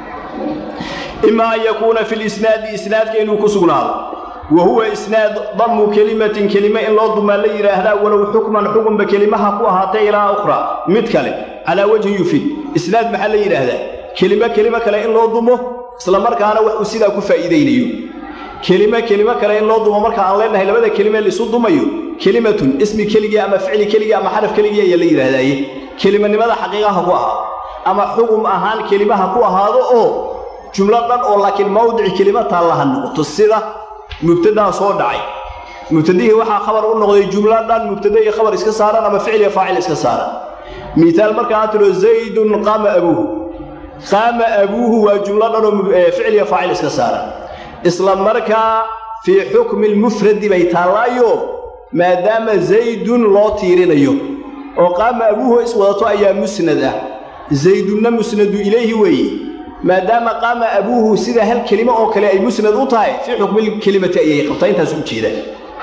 ima an yakuuna fi lisnaadi isnaadka inuu ku sugnaado wa huwa isnaad damu kelimatin kelime in loo dumaa la yidhaahdaa walow xukman xukunba kelimaha ku ahaatay ilaa ukhraa mid kale calaa wajhin yufid isnaad maxaa la yidhaahdaa kelime kelimo kale in loo dumo isla markaana wax uu sidaa ku faa'iidaynayo kelime kelimo kale in loo dumo marka aan leenahay labada kelime laisu dumayo kelimatun ismi keligii ama ficli keligii ama xaraf keligii ayaa la yidhaahdaaye kelimanimada xaqiiqaha ku ahaado ama xugum ahaan kelimaha ku ahaado oo jumlo dhan oo laakiin mawdici kelima taallaha noqoto sida mubtadaa soo dhacay mubtadihii waxaa khabar u noqday jumlo dhan mubtada iyo khabar iska saaran ama ficil iyo faacil iska saaran miaal markaa tiro zaydun qaama abuuhu qaama abuuhu waa jumlo dhan oo ficil iyo faacil iska saaran isla markaa fii xukmi lmufradi bay taallaayo maadaama zaydun loo tiirinayo oo qaama abuuhu iswadato ayaa musnad ah zaydunna musnadu ilayhi weeye maadaama qaama abuuhu sida hal kelimo oo kale ay musnad u tahay fii xukmilkelimati ayay qabtaa intaas u jeedaan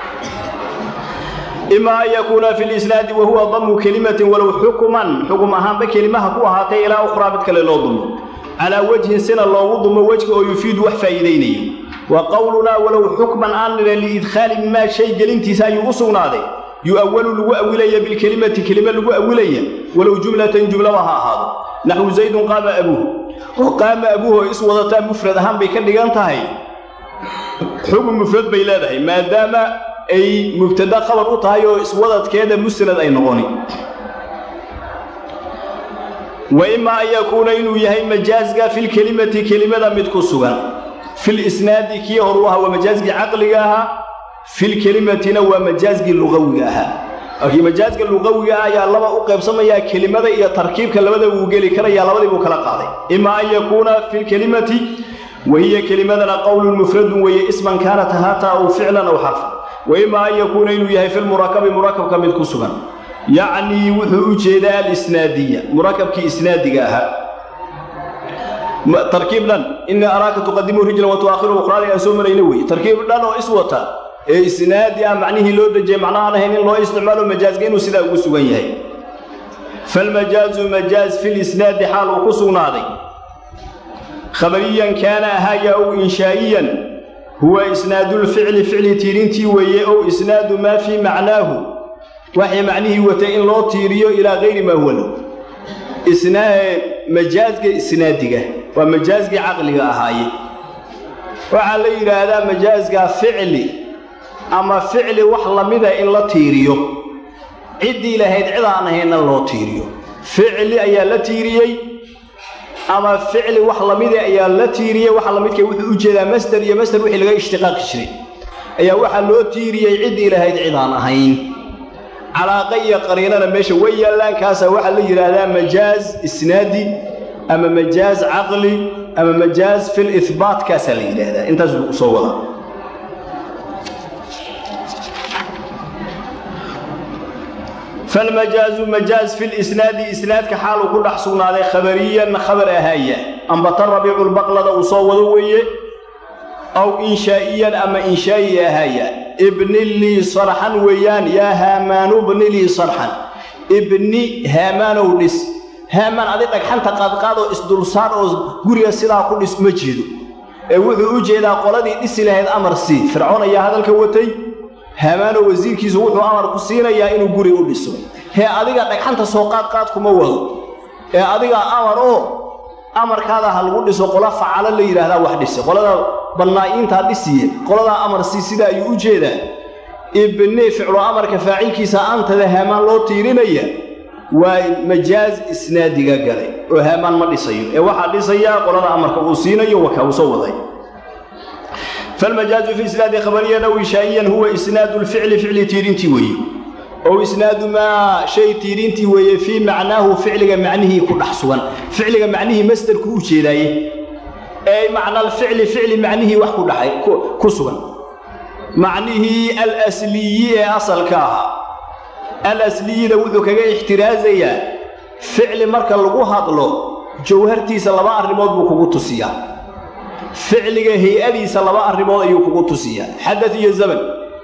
ima an yakuuna fi lisnaadi wa huwa damu kelimatin walow xukman xukum ahaanba kelimaha ku ahaatay ilaa ukhraa mid kale loo dumo calaa wajhin sina loogu dumo wejka oo yufiidu wax faa'iidaynayo wa qowlunaa walow xukman aan nidha liidkhaali maa shay gelintiisa ayuu u sugnaaday yu'awalu lagu awilaya bilkelimati kelime lagu awilaya walow jumlatan jumlaba ha ahaado naxwu zaydun qaama abuuh oo qaama abuuh oo is wadataa mufrad ahaan bay ka dhigan tahay xukun mufrad bay leedahay maadaama ay mubtada khabar u tahay oo iswadadkeeda musnad ay noqoni wa ima an yakuuna inuu yahay majaazga filkelimati kelimada mid ku sugan filisnaadi kii horu ahaa waa majaazgii caqliga ahaa filkelimatina waa majaazgii luqawiga ahaa laakiin majaazga luqawiga ah ayaa laba u qaybsamayaa kelimada iyo tarkiibka labada wuu geli karayaa labadii buu kala qaaday ima an yakuuna filkelimati wa hiya kelimadana qowlun mufradun weeye isman kaanat haata aw ficlan aw xarfan wa ima an yakuuna inuu yahay filmurakabi murakabka mid ku sugan yacnii wuxuu u jeedaa alisnaadiya murakabkii isnaadiga ahaa tarkiib dhan inii araaka tuqadimu rijlan wa tu'akhiru ukhraali aan soo marayna weeye tarkiib dhan oo iswata ee isnaadi ah macnihii loo dejiyey macnahaan ahayn in loo isticmaalo majaazga inuu sidaa ugu sugan yahay falmajaazu majaaz fi lisnaadi xaal uu ku sugnaaday khabariyan kaana ahaaya ow inshaa'iyan huwa isnaadulficli ficli tiirintii weeye ow isnaadu maa fii macnaahu waxay macnihii watay in loo tiiriyo ilaa hayri maa huwa lahu majaazga isnaadiga waa majaazgii caqliga ahaaye waxaa la yidhaahdaa majaazga ficli ama ficli wax lamida in la tiiriyo ciddii lahayd cid aan ahayna loo tiiriyo ficli ayaa la tiiriyey ama ficli wax lamida ayaa la tiiriyey waxa lamidka wuxuu u jeedaa masder iyo masder wixii laga ishtiqaaqi jiray ayaa waxaa loo tiiriyey ciddii lahayd cid aan ahayn calaaqa iyo qariinana meesha way yaallaan kaasaa waxaa la yidhaahdaa majaaz isnaadi ama majaaz caqli ama majaaz fil ihbaat kaasaa la yidhaahdaa intaas buu soo wadaa falmajaazu majaaz fi lisnaadi isnaadka xaaluu ku dhex sugnaaday khabariyan khabar ahaaya ambata rabiicu lbaqlada uu soo wado weeye aw inshaa'iyan ama inshaa'i ahaaya ibni lii sarxan weeyaan yaa haamaanu bni lii sarxan ibni haamaanow dhis haamaan adi dhagxanta qaadqaadoo isdulsaar oo guriga sidaa ku dhis ma jeedo ee wuxuu u jeedaa qoladii dhisi lahayd amar sii fircoon ayaa hadalka watay haamaanoo wasiirkiisu wuxuu amar ku siinayaa inuu guri u dhiso hee adiga dhagxanta soo qaadqaad kuma wado ee adigaa amar oo amarkaada ha lagu dhiso qola facalo la yidhaahdaa wax dhise qolada bannaa'iintaa dhisiye qoladaa amar sii sida ayuu u jeedaa ibni ficlu amarka faacilkiisa antada haamaan loo tiirinaya waa majaaz isnaadiga galay oo haamaan ma dhisayo ee waxaa dhisayaa qolada amarka uu siinayo waka uu soo waday falmajaazu fi isnaadi khabariyan aw inshaa'iyan huwa isnaadu lficli ficli tiirintii weeye ow isnaadu maa shay tiirintii weeye fii macnaahu ficliga macnihii ku dhex sugan ficliga macnihii masderku u jeedaaye ee macnaalficli ficli macnihii wax ku dhaxay ku sugan macnihii alasliyi ee asalka ahaa alasliyida wuxuu kaga ixtiraasayaa ficli marka lagu hadlo jawhartiisa laba arrimood buu kugu tusiyaa ficliga hay-adiisa laba arrimood ayuu kugu tusiyaa xadad iyo zaman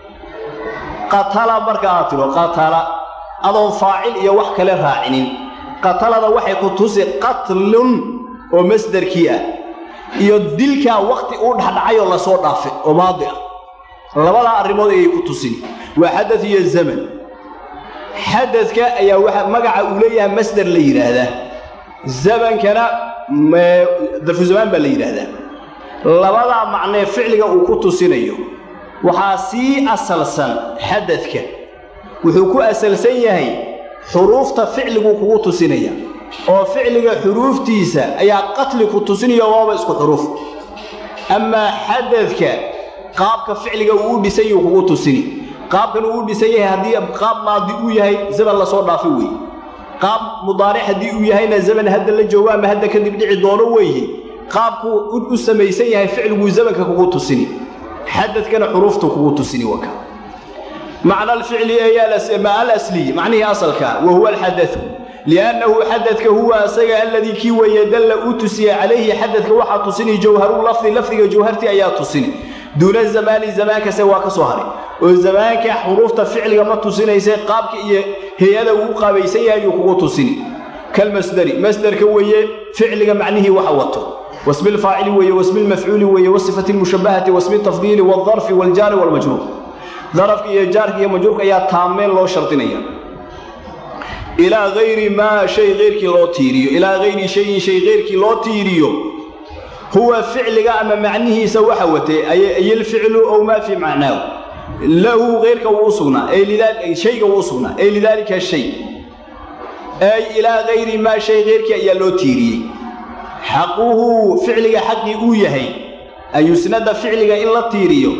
qatala marka aad tidho qatala adoon faacil iyo wax kale raacinin qatalada waxay ku tusi qatlun oo masderkii ah iyo dilkaa wakhti uu dhexdhacayoo lasoo dhaafay oo maadi ah labadaa arrimood ayay ku tusin waa xadad iyo zaman xadadka ayaa waxa magaca uu leeyahay masder la yidhaahdaa zamankana darfu zamaan baa la yidhaahdaa labadaa macnee ficliga uu ku tusinayo waxaa sii asalsan xadadka wuxuu ku asalsan yahay xuruufta ficliguu kugu tusinaya oo ficliga xuruuftiisa ayaa qatli ku tusinaya waaba isku xuruuf amaa xadadka qaabka ficliga uu u dhisan yahuu kugu tusini qaabkan uu u dhisan yahay haddii qaab maadi uu yahay zaman lasoo dhaafay weeye qaab mudaaric haddii uu yahayna zaman hadda la joogo ama hadda kadib dhici doono weeye qaabkuu u samaysan yahay ficliguu zamanka kugu tusini xadadkana xuruuftu kugu tusini waka macna alficli ma alasliy macnihii asalkaa wa huwa alxadatu liannahu xadadka huwa asaga aladii kii weeye dalla uu tusiye calayhi xadadka waxaa tusini jawharu lafdi lafdiga jawhartii ayaa tusini duuna zamaani zamaankase waa ka soo haray oo zamaanka xuruufta ficliga ma tusinaysa qaabka iyo hay-ada uu qaabaysan yahay ayuu kugu tusini kalmasderi masderka weeye ficliga macnihii waxa wato wasmi lfaacili weeye wasmi lmafcuuli weeye wasifati lmushabahati wasmi tafdiili waaldarfi waaljaari waalmajruur darafka iyo jaarka iyo majruurka ayaa taameen loo shardinaya ilaa hayri maa shay keyrkii loo tiiriyo ilaa hayri shayin shay keyrkii loo tiiriyo huwa ficliga ama macnihiisa waxa watay ayilficlu ow maa fii macnaahu lahu keyrka wuu u sugnaa shayga wuu u sugnaa ay lidaalika shay ay ilaa hayri maa shay keyrkii ayaa loo tiiriyey xaquhu ficliga xaqii uu yahay an yusnada ficliga in la tiiriyo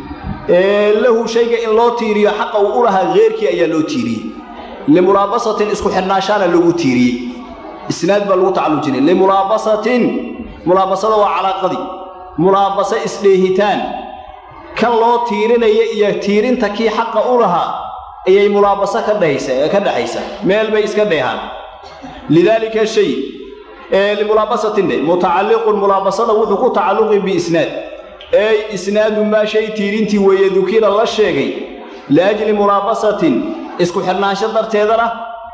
lahu shayga in loo tiiriyo xaqa uu u lahaa keyrkii ayaa loo tiiriyey limulaabasatin isku xidhnaashaana lagu tiiriyey isnaad baa lagu tacalujinay limulaabasatin mulaabasada waa calaaqadii mulaabaso isdheehitaan kan loo tiirinaya iyo tiirinta kii xaqa u lahaa ayay mulaabaso ka dhexaysa meel bay iska dheehaan lidaalika shay limulaabasatin dhe mutacalliqun mulaabasada wuxuu ku tacalluqi biisnaad ey isnaadu maa shay tiirintii weeye dukira la sheegay liajli mulaabasatin isku xidhnaansho darteedana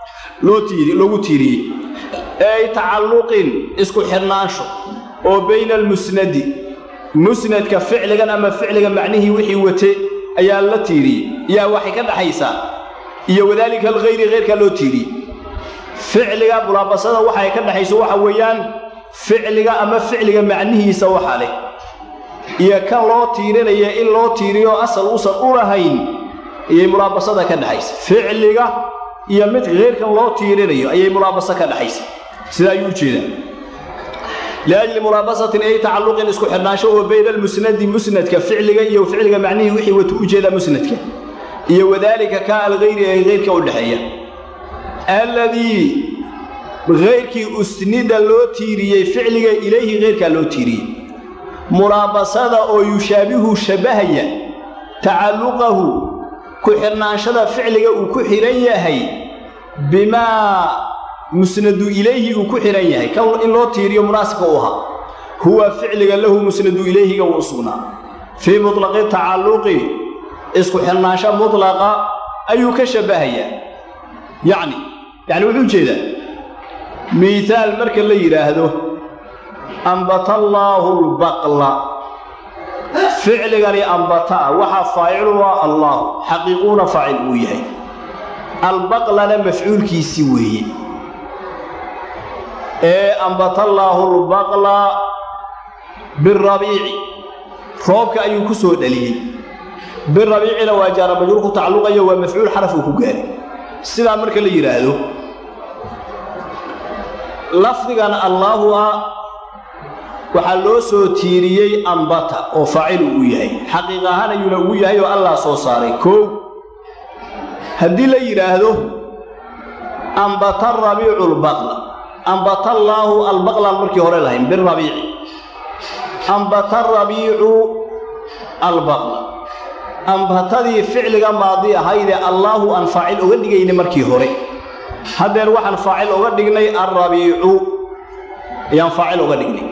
loogu tiiriyey ay tacalluqin isku xidhnaansho oo bayna almusnadi musnadka ficligan ama ficliga macnihii wixii wate ayaa la tiiriyey yaa waxay ka dhaxaysaa iyo wadaalika alkhayri khayrkaa loo tiiriyey ficliga mulaabasada waxay ka dhaxayso waxa weeyaan ficliga ama ficliga macnihiisa waxa leh iyo kan loo tiirinaya in loo tiiriyo asal uusan u lahayn ayay mulaabasada ka dhaxaysa ficliga iyo mid khayrkan loo tiirinayo ayay mulaabaso ka dhaxaysa sida ayuu ujeedaa liajli mulaabasatin ay tacalluqin isku xidhnaansho oo bayna almusnadi musnadka ficliga iyo ficliga macnihii wixii watu ujeedaa musnadka iyo wadaalika ka alkhayri ee khayrka u dhexeeya alladii khayrkii usnida loo tiiriyey ficliga ilayhi khayrkaa loo tiiriyey mulaabasada oo yushaabihu shabbahaya tacalluqahu ku xidhnaanshada ficliga uu ku xidhan yahay bimaa musnadu ilayhi uu ku xidhan yahay kan in loo tiiriyo munaasibka u ahaa huwa ficliga lahu musnadu ilayhiga wuu sugnaa fii mutlaqi tacalluqi isku xidhnaansho mutlaqa ayuu ka shabbahayaa yacni yacni wuxuu jeedaa miihaal marka la yidhaahdo ambata allaahu lbaqla ficligani ambataa waxaa faacilu waa allaahu xaqiiquuna faacil uu yahay albaqlana mafcuulkiisii weeye ee ambata allaahu lbaqla birabiici roobka ayuu ku soo dhaliyey birabiicina waa jaara majruur ku tacalluqayo waa mafcuul xaraf uu ku gaaray sidaa marka la yidhaahdo lafdigan allaahu ah waxaa loo soo tiiriyey ambata oo faacilu uu yahay xaqiiq ahaan ayuuna ugu yahay oo allah soo saaray koow haddii la yidhaahdo ambata rabiicu lbaqla ambata allaahu albaqlaan markii hore lahayn birabiici ambata rabiicu albaqla ambatadii ficliga maadi ahaydee allaahu aan faacil oga dhigayna markii hore haddeer waxaan faacil oga dhignay alrabiicu ayaan faacil oga dhignay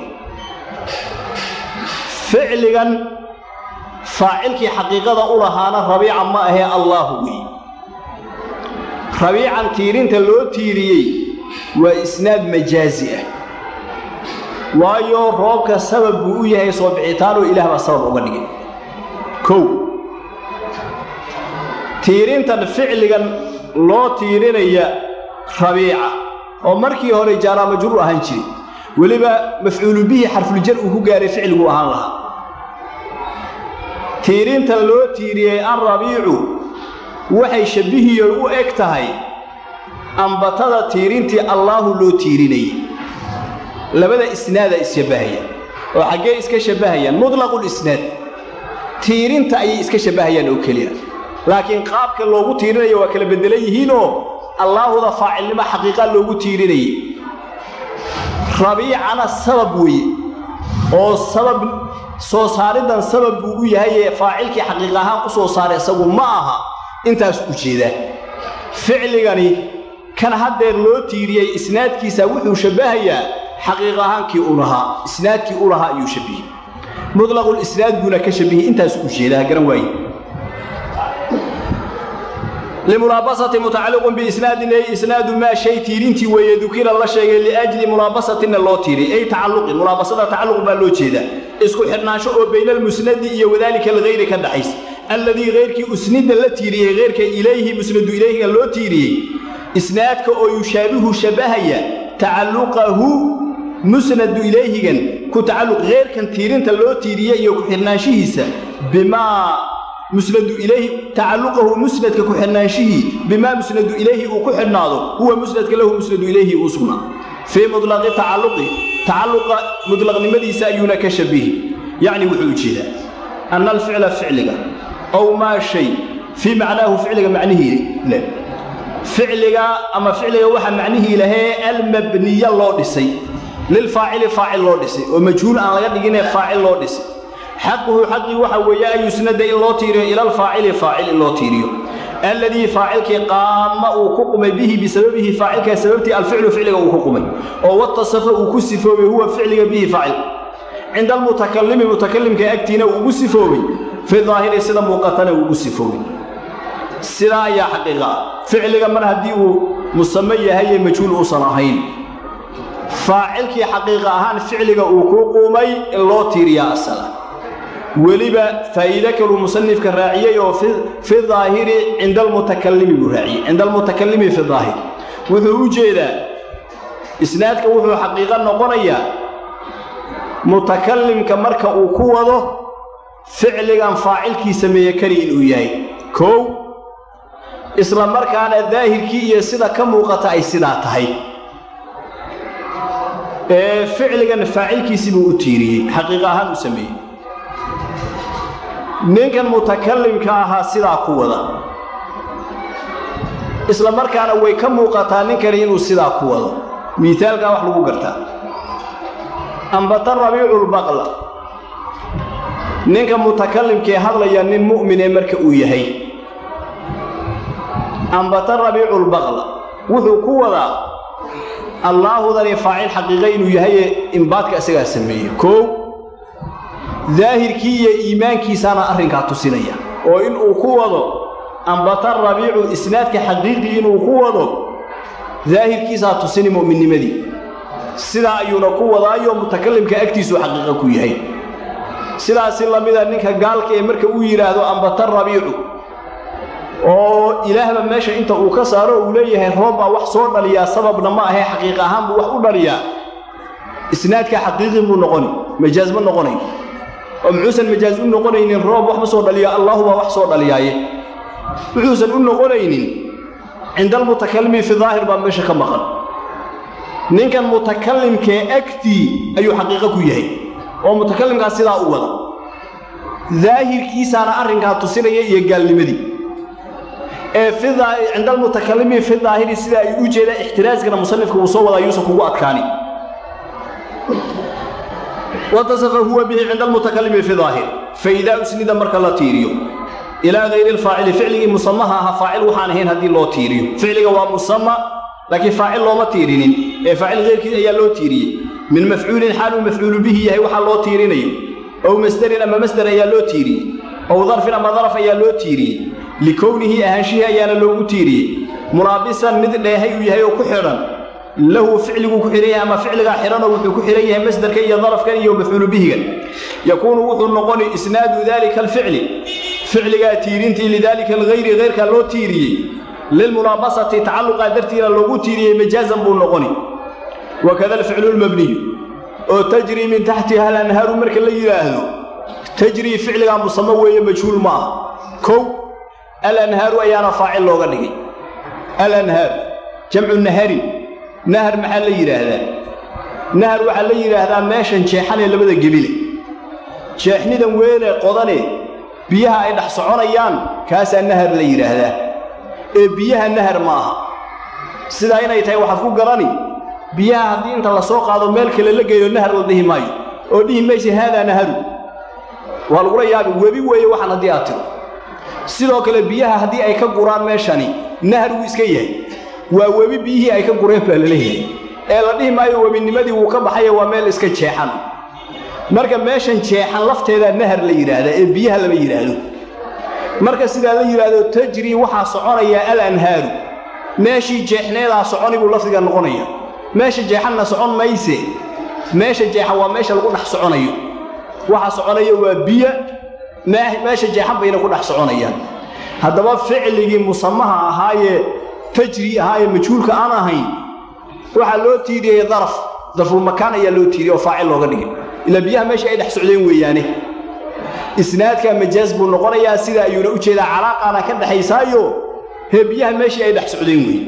ficligan faacilkii xaqiiqada u lahaana rabiica ma ahee allaahu wey rabiican tiirinta loo tiiriyey waa isnaad majaazi ah waayo roobka sabab buu u yahay soo bixitaanoo ilaah baa sabab uga dhigay kow tiirintan ficligan loo tiirinaya rabiica oo markii hore jaara majruur ahaan jiray weliba mafcuulu bihi xarfuljar uu ku gaaray ficliguu ahaan lahaa tiirintan loo tiiriyey alrabiicu waxay shabbihiyo u eg tahay ambatada tiirintii allaahu loo tiirinayay labada isnaada isshabbahayaan oo xaggee iska shabbahayaan mudlaqulisnaad tiirinta ayay iska shabbahayaan oo keliya laakiin qaabka loogu tiirinayo waa kala beddelan yihiinoo allaahuda faacilnimo xaqiiqa loogu tiirinayay rabiicana sabab weeye oo sabab soo saariddan sabab buu u yahay ee faacilkii xaqiiq ahaan u soo saaray isagu ma aha intaas ujeedaa ficligani kan haddeer loo tiiriyey isnaadkiisa wuxuu shabbahayaa xaqiiq ahaankii u lahaa isnaadkii u lahaa ayuu shabbihey mudlaqulisnaad buuna ka shabbihey intaas ujeedaa garan waaye limulaabasati mutacalliqun biisnaadin ay isnaadu maa shay tiirintii weeye dukira la sheegay liajli mulaabasatinna loo tiiriy ay tacalluqin mulaabasada tacalluq baa loo jeedaa isku xidhnaansho oo bayna almusnadi iyo wadaalika alkhayri ka dhaxaysa alladii hayrkii usnida la tiiriyey hayrka ilayhi musnadu ilayhiga loo tiiriyey isnaadka oo yushaabihu shabbahaya tacalluqahu musnadu ilayhigan ku tacalluq heyrkan tiirinta loo tiiriye iyo ku xidhnaanshihiisa bimaa musnadu ilayhi tacalluqahu musnadka ku xidhnaanshihii bimaa musnadu ilayhi uu ku xidhnaado huwa musnadka lahu musnadu ilayhi uu sugnaa fii mutlaqi tacalluqi tacalluqa mutlaqnimadiisa ayuuna ka shabihi yacni wuxuu ujeedaa anna alficla ficliga ow maa shay fii macnaahu ficliga macnihii leh ficliga ama ficliga waxa macnihii lahee almabniya loo dhisay lilfaacili faacil loo dhisay oo majhuul aan laga dhiginee faacil loo dhisay xaquhu xaqii waxa weeye an yusnada in loo tiiriyo ila alfaacili faacil in loo tiiriyo alladii faacilkii qaama uu ku qumay bihi bisababihi faacilkaa sababtii alficlu ficliga uu ku qumay oo watasafa uu ku sifoobay huwa ficliga bihi faacil cinda almutakalimi mutakalimka agtiina uu ugu sifoobay fi daahiri sida muuqatana uu ugu sifoobay sidaa ayaa xaqiiqa ah ficliga mar haddii uu musame yahay ee majhuul uusan ahayn faacilkii xaqiiqa ahaan ficliga uu kuu quumay in loo tiiriyaa asala weliba faa'iide kaluu musanifka raaciyey oo fi daahiri cinda almutakalimi buu raaciyey cinda almutakalimi fi daahir wuxuu u jeedaa isnaadka wuxuu xaqiiqo noqonayaa mutakalimka marka uu ku wado ficligan faacilkii sameeye keli inuu yahay kow isla markaana daahirkii iyo sida ka muuqata ay sidaa tahay ee ficligan faacilkiisii buu u tiiriyey xaqiiq ahaan u sameeyey ninkan mutakalimka ahaa sidaa ku wada isla markaana way ka muuqataa ninkani inuu sidaa ku wado miaalkaa wax lagu gartaa ambata rabiiculbaqla ninka mutakalimkee hadlaya nin mu'minee marka uu yahay ambata rabiiculbaqla wuxuu ku wadaa allaahudani faacil xaqiiqa inuu yahaye imbaadka isagaa sameeye koow daahirkii iyo iimaankiisaana arrinkaa tusinaya oo inuu ku wado ambata rabiicu isnaadka xaqiiqii inuu ku wado daahirkiisaa tusini mu'minnimadii sidaa ayuuna ku wadaayo mutakalimka agtiisuu xaqiiqa ku yahay sidaasi lamida ninka gaalka ee marka uu yidhaahdo ambata rabiicu oo ilaahba meesha inta uu ka saaro uu leeyahay roob baa wax soo dhaliyaa sababna ma ahee xaqiiq ahaan buu wax u dhaliyaa isnaadka xaqiiqi buu noqoni majaaz ma noqonayn oo muxuusan majaaz u noqonaynin roob wax ma soo dhaliya allaahu baa wax soo dhaliyaaye wuxuusan u noqonaynin cinda almutakalimi fi daahir baa meesha ka maqan ninkan mutakalimkee agtii ayuu xaqiiqo ku yahay oo mutakalimkaas sidaa u wada daahirkiisaana arrinkaa tusinaya iyo gaalnimadii ee cinda almutakalimi fi daahiri sida ay u jeedaan ixtiraaskana musanifka uu soo wadaa yuusan kugu adkaani watasafa huwa bihi cinda almutakalimi fi daahir faidaa usnida marka la tiiriyo ilaa hayri lfaacili ficligii musamaha aha faacil waxaan ahayn haddii loo tiiriyo ficliga waa musama laakiin faacil looma tiirinin ee faacil keyrkiis ayaa loo tiiriyey min mafcuulin xaaluu mafcuulu bihi yahay waxaa loo tiirinayo ow masderin ama masder ayaa loo tiiriyey ow darfin ama daraf ayaa loo tiiriyey likownihi ahaanshihii ayaana loogu tiiriyey mulaabisan mid dheehay uu yahay oo ku xidhan lahu ficliguu ku xidhan yahay ama ficligaa xidhanoo wuxuu ku xidhan yahay masderkan iyo darafkan iyo mafcuulu bihigan yakuunu wuxuu noqoni isnaadu daalika alficli ficligaa tiirintii lidaalika alghayri hayrkaa loo tiiriyey lilmulaabasati tacalluqaa dartiina loogu tiiriyey majaazan buu noqoni wakada alficlu lmabniyu oo tajrii min taxtiha alanhaaru marka la yidhaahdo tajrii ficligaa musamo weeye majhuul ma ah kow alanhaaru ayaana faacil looga dhigay alanhaaru jamcu naharin nahar maxaa la yidhaahdaa nahar waxaa la yidhaahdaa meeshan jeexanee labada gebile jeexnidan weene qodane biyaha ay dhex soconayaan kaasaa nahar la yidhaahdaa ee biyaha nahar ma aha sidaa inay tahay waxaad ku garani biyaha haddii inta la soo qaado meel kale la geeyo nahar la dhihi maayo oo dhihi maysa haadaa naharu waa lagula yaabi webi weeye waxaan haddii aad tiro sidoo kale biyaha haddii ay ka guraan meeshani nahar wuu iska yahay waa webi biyihii ay ka gureen baa laleeyahay ee la dhihi maayo webinimadii wuu ka baxaye waa meel iska jeexan marka meeshan jeexan lafteedaa nahar la yidhaahdaa ee biyaha lama yidhaahdo marka sidaa la yidhaahdo tajrii waxaa soconaya alanhaaru meeshii jeexneedaa soconi buu lafdiga noqonaya meesha jeexanna socon mayse meesha jeexan waa meesha lagu dhex soconayo waxa soconaya waa biyo meesha jeexan bayna ku dhex soconayaan haddaba ficligii musamaha ahaayee tajri ahaayee majhuulka aan ahayn waxaa loo tiiriyey daraf darfulmakaan ayaa loo tiiriyey oo faacil looga dhigay ilaa biyaha meesha ay dhex socdeen weeyaane isnaadka majaaz buu noqonayaa sida ayuuna u jeedaa calaaqaana ka dhexaysaayo hee biyaha meeshii ay dhex socdeen weeye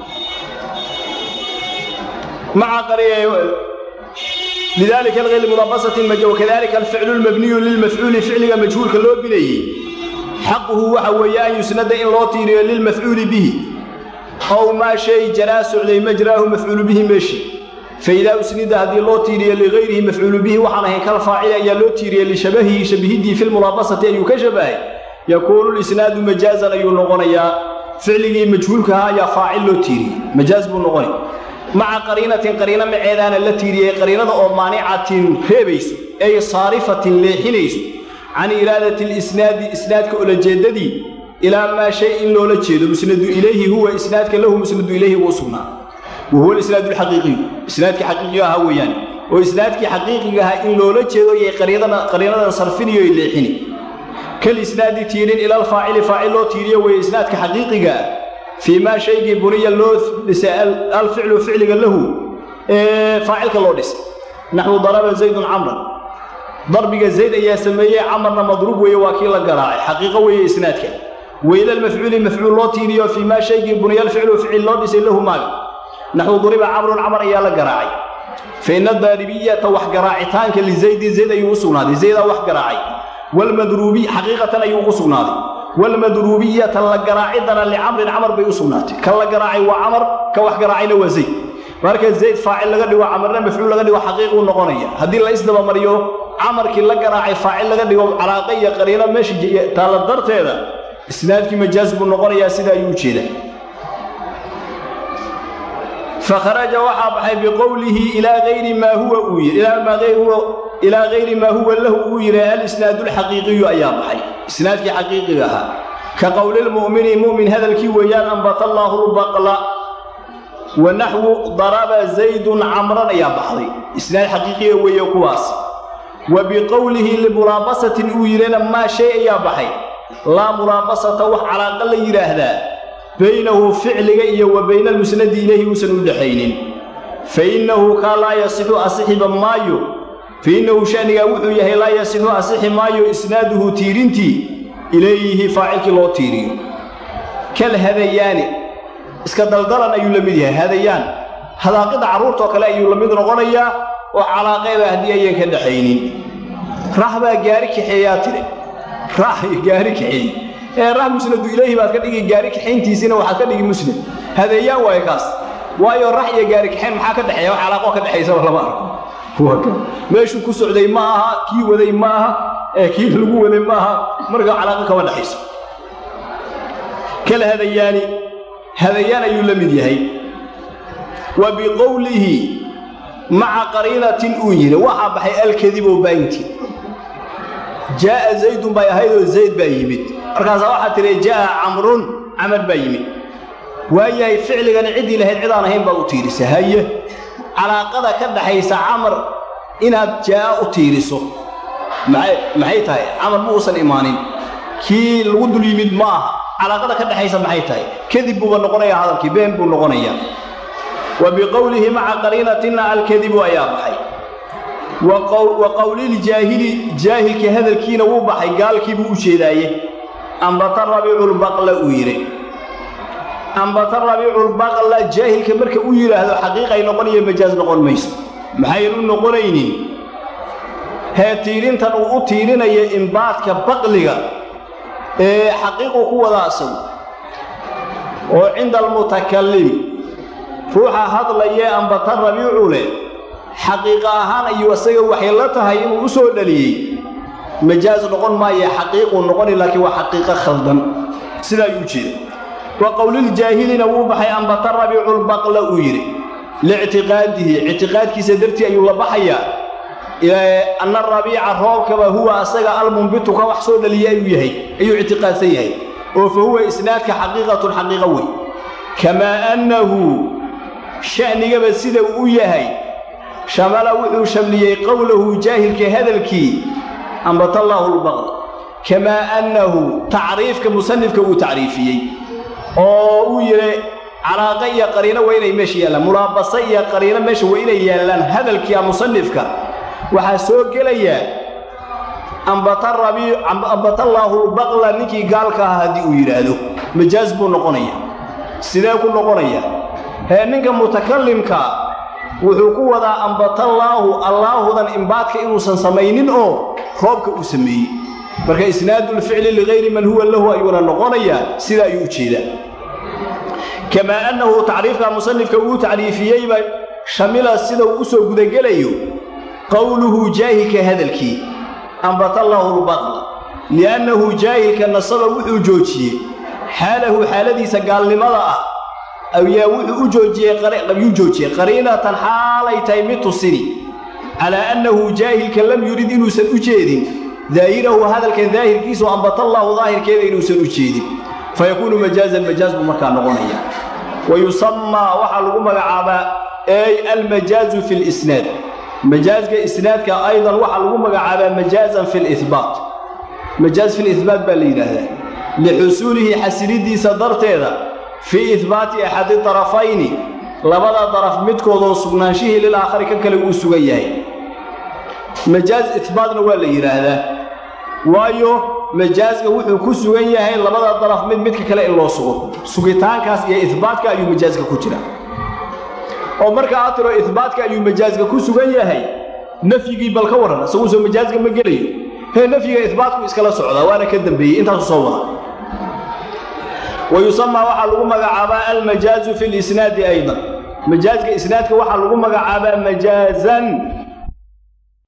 maca lidalika alghayr mulaabasatin wakadalika alficlu lmabniyu lilmafcuuli ficliga majhuulka loo binayey xaquhu waxa weeye an yusnada in loo tiiriyo lilmafcuuli bihi ow maa shay jaraa socday majraahu mafcuulu bihi meeshi faidaa usnida haddii loo tiiriyo ligayrihi mafcuulu bihi waxaan ahayn kal faacili ayaa loo tiiriyey lishabahihi shabihidii fi lmulaabasati ayuu ka shabahay yakuunu lisnaadu majaazan ayuu noqonayaa ficligii majhuulkaha ayaa faacil loo tiiriyey majaaz buu noqonay maca qariinatin qariino maceedaana la tiiriyey qariinada oo maanicatin reebayso ay saarifatin leexinayso can iraadati lisnaadi isnaadka ulajeeddadii ilaa maa shay in loola jeedo musnadu ilayhi huwa isnaadka lahu musnadu ilayhi uu sugnaa wa huwa alisnaadu alxaqiiqiyu isnaadkii xaqiiqiga ahaa weeyaan oo isnaadkii xaqiiqiga ahaa in loola jeedo iyo qariinadan sarfiniyo leexini kal isnaadi tiirin ila alfaacili faacil loo tiiriyo weeye isnaadka xaqiiqiga ah fii maa shaygii buniya loo dhisay alficlu ficliga lahu ee faacilka loo dhisay naxwu daraba zaydun camran darbiga zayd ayaa sameeyey camarna madruub weeye waa kii la garaacay xaqiiqo weeye isnaadka weyla almafcuuli mafcuul loo tiiriyo fii maa shaygii buniya alficlu ficil loo dhisay lahu maaga naxwu duriba camrun camar ayaa la garaacay fa ina daaribiyata wax garaacitaanka lizaydin zayd ayuu u sugnaaday zaydaa wax garaacay walmadruubi xaqiiqatan ayuu ugu sugnaaday walmadruubiyata la garaacidana licamrin camar bay u sugnaatay kan la garaacay waa camar ka wax garaacayna waa zayd marka zayd faacil laga dhigo camarna mafcuul laga dhigo xaqiiquu noqonaya haddii la isdabamariyo camarkii la garaacay faacil laga dhigo calaaqa iyo qariino meesha taalla darteeda isnaadkii majaaz buu noqonayaa sida ayuu ujeedaa fakharaja waxaa baxay biqowlihi ilaa gayri maa huwa uu yidhi ilaa gayri maa huwa lahu uu yidhi alisnaadu alxaqiiqiyu ayaa baxay isnaadkii xaqiiqiga ahaa ka qowlilmu'mini mu'min hadalkii weeyaan ambata allaahu lbaqla wa naxwu daraba zaydun camran ayaa baxday isnaad xaqiiqiga weeye kuwaas wa biqowlihi limulaabasatin uu yidhina maa shay ayaa baxay laa mulaabasata wax calaaqa la yidhaahdaa baynahu ficliga iyo wa bayna almusnadi ilayhi uusan u dhexaynin fa innahu kaa laa yasixu asixiba maayo fa innahu shanigaa wuxuu yahay laa yasixu asixi maayo isnaaduhu tiirintii ilayhi faacilkii loo tiiriyo kal hadayaani iska daldalan ayuu la mid yahay hadayaan hadaaqida carruurtoo kale ayuu la mid noqonayaa oo calaaqeeba haddii ayaan ka dhaxaynin rah baa gaari kaxeeyaa tiri rah gaari kaxeey ee rah musnadu ilayhi baad ka dhigi gaari kaxayntiisiina waxaad ka dhigi musnad hadeeyaan waayo kaas waayo rax iyo gaari kaxayn maxaa ka dhexeeya wax calaaqo ka dhexaysaba lama arko meeshuu ku socday ma aha kii waday ma aha ee kii lagu waday ma aha marka calaaqo kama dhexayso kal hadayaani hadayaan ayuu la mid yahay wa biqowlihi maca qariinatin uu yidhi waxaa baxay alkadibo baynti jaa'a zaydun bay ahaydoo zayd baa yimid markaasaa waxaa tidhi jaa'a camrun camar baa yimid waayahay ficligani ciddii lahayd cidaan ahayn baad u tiirisa haye calaaqada ka dhaxaysa camar inaad jaa'a u tiiriso maxay tahay camar ma uusan imaanin kii lagu dul yimid ma aha calaaqada ka dhexaysa maxay tahay kadib buuba noqonayaa hadalkii been buu noqonayaa wa biqowlihi maca qariinatina alkadibu ayaa baxay wa qowliljaahili jaahilka hadalkiina wuu baxay gaalkiibuu u jeedaaye ambata rabiiculbaqla uu yidhi ambata rabiiculbaqla jaahilka marka uu yidhaahdo xaqiiqay noqonayo majaaz noqon mayso maxayn u noqonaynin hee tiirintan uu u tiirinayo imbaadka baqliga ee xaqiiqu ku wadaa asagu oo cinda almutakallim ruuxa hadlayee ambata rabiicu leh xaqiiqa ahaan ayuu isaga waxay la tahay inuu u soo dhaliyey majaaz noqon maaye xaqiiquu noqoni laakiin waa xaqiiqo khaldan sidaa ayuu jeeda wa qowliljaahilina wuu baxay ambata rabiiculbaqla uu yidhi liictiqaadihi ictiqaadkiisa dartii ayuu la baxayaa anna rabiica roobkaba huwa asaga almunbitu ka wax soo dhaliya ayuu yahay ayuu ictiqaadsan yahay oo fa huwa isnaadka xaqiiqatun xaqiiqo wey kamaa annahu sha'nigaba sida uu u yahay shamala wuxuu shamliyey qowlahu jaahilka hadalkii ambatallaahu lbaqd kamaa annahu tacriifka musanifka uu tacriifiyey oo uu yidhi calaaqa iyo qariino waa inay meesha yaallaan mulaabasa iyo qariino meesha waa inay yaallaan hadalkia musanifka waxaa soo gelayaa ambatallaahu lbaqla ninkii gaalka ahaa haddii uu yidhaahdo majaaz buu noqonaya sidee ku noqonaya hee ninka mutakallimka wuxuu ku wadaa ambatallaahu allaahudan imbaadka inuusan samaynin oo roobka uu sameeyey marka isnaadulficli ligayri man huwa lahu ayuuna noqonayaa sidaa ayuu u jeedaa kamaa annahu tacriifka musanifka uu tacriifiyeyba shamila sida uu u soo gudagelayo qowluhu jaahilka hadalkii ambatallaahu lbaqla li'annahu jaahilka nasaba wuxuu joojiyey xaalahu xaaladiisa gaalnimada ah ayaa wuxuu u joojiyeyayuu joojiyey qariinatan xaalay tahay mid tusini calaa annahu jaahilka lam yurid inuusan u jeedin daahirahu hadalkan daahirkiisu ambatallaahu daahirkeeda inuusan u jeedin fayakuunu majaazan majaaz buu markaa noqonaya wa yusamaa waxaa lagu magacaabaa ay almajaazu fi lisnaad majaazka isnaadka aydan waxaa lagu magacaabaa majaazan fi lihbaat majaaz fi lihbaat baa la yidhaahdaa lixusuulihi xasilidiisa darteeda fii ihbaati axadi darafayni labada daraf midkoodoo sugnaanshihii lilaakhari ka kale uu sugan yahay majaaz ihbaatna waa la yidhaahdaa waayo majaazka wuxuu ku sugan yahay labada daraf mid midka kale in loo sugo sugitaankaas iyo ihbaatka ayuu majaazka ku jira oo marka aad tiro ihbaatka ayuu majaazka ku sugan yahay nafyigii bal ka warran isaguusoo majaazka ma gelayo hee nafyiga ihbaatku iskala socdaa waana ka dambeeyey intaasu soo wada wa yusamaa waxaa lagu magacaabaa almajaazu fi lisnaadi aydan majaazka isnaadka waxaa lagu magacaabaa majaazan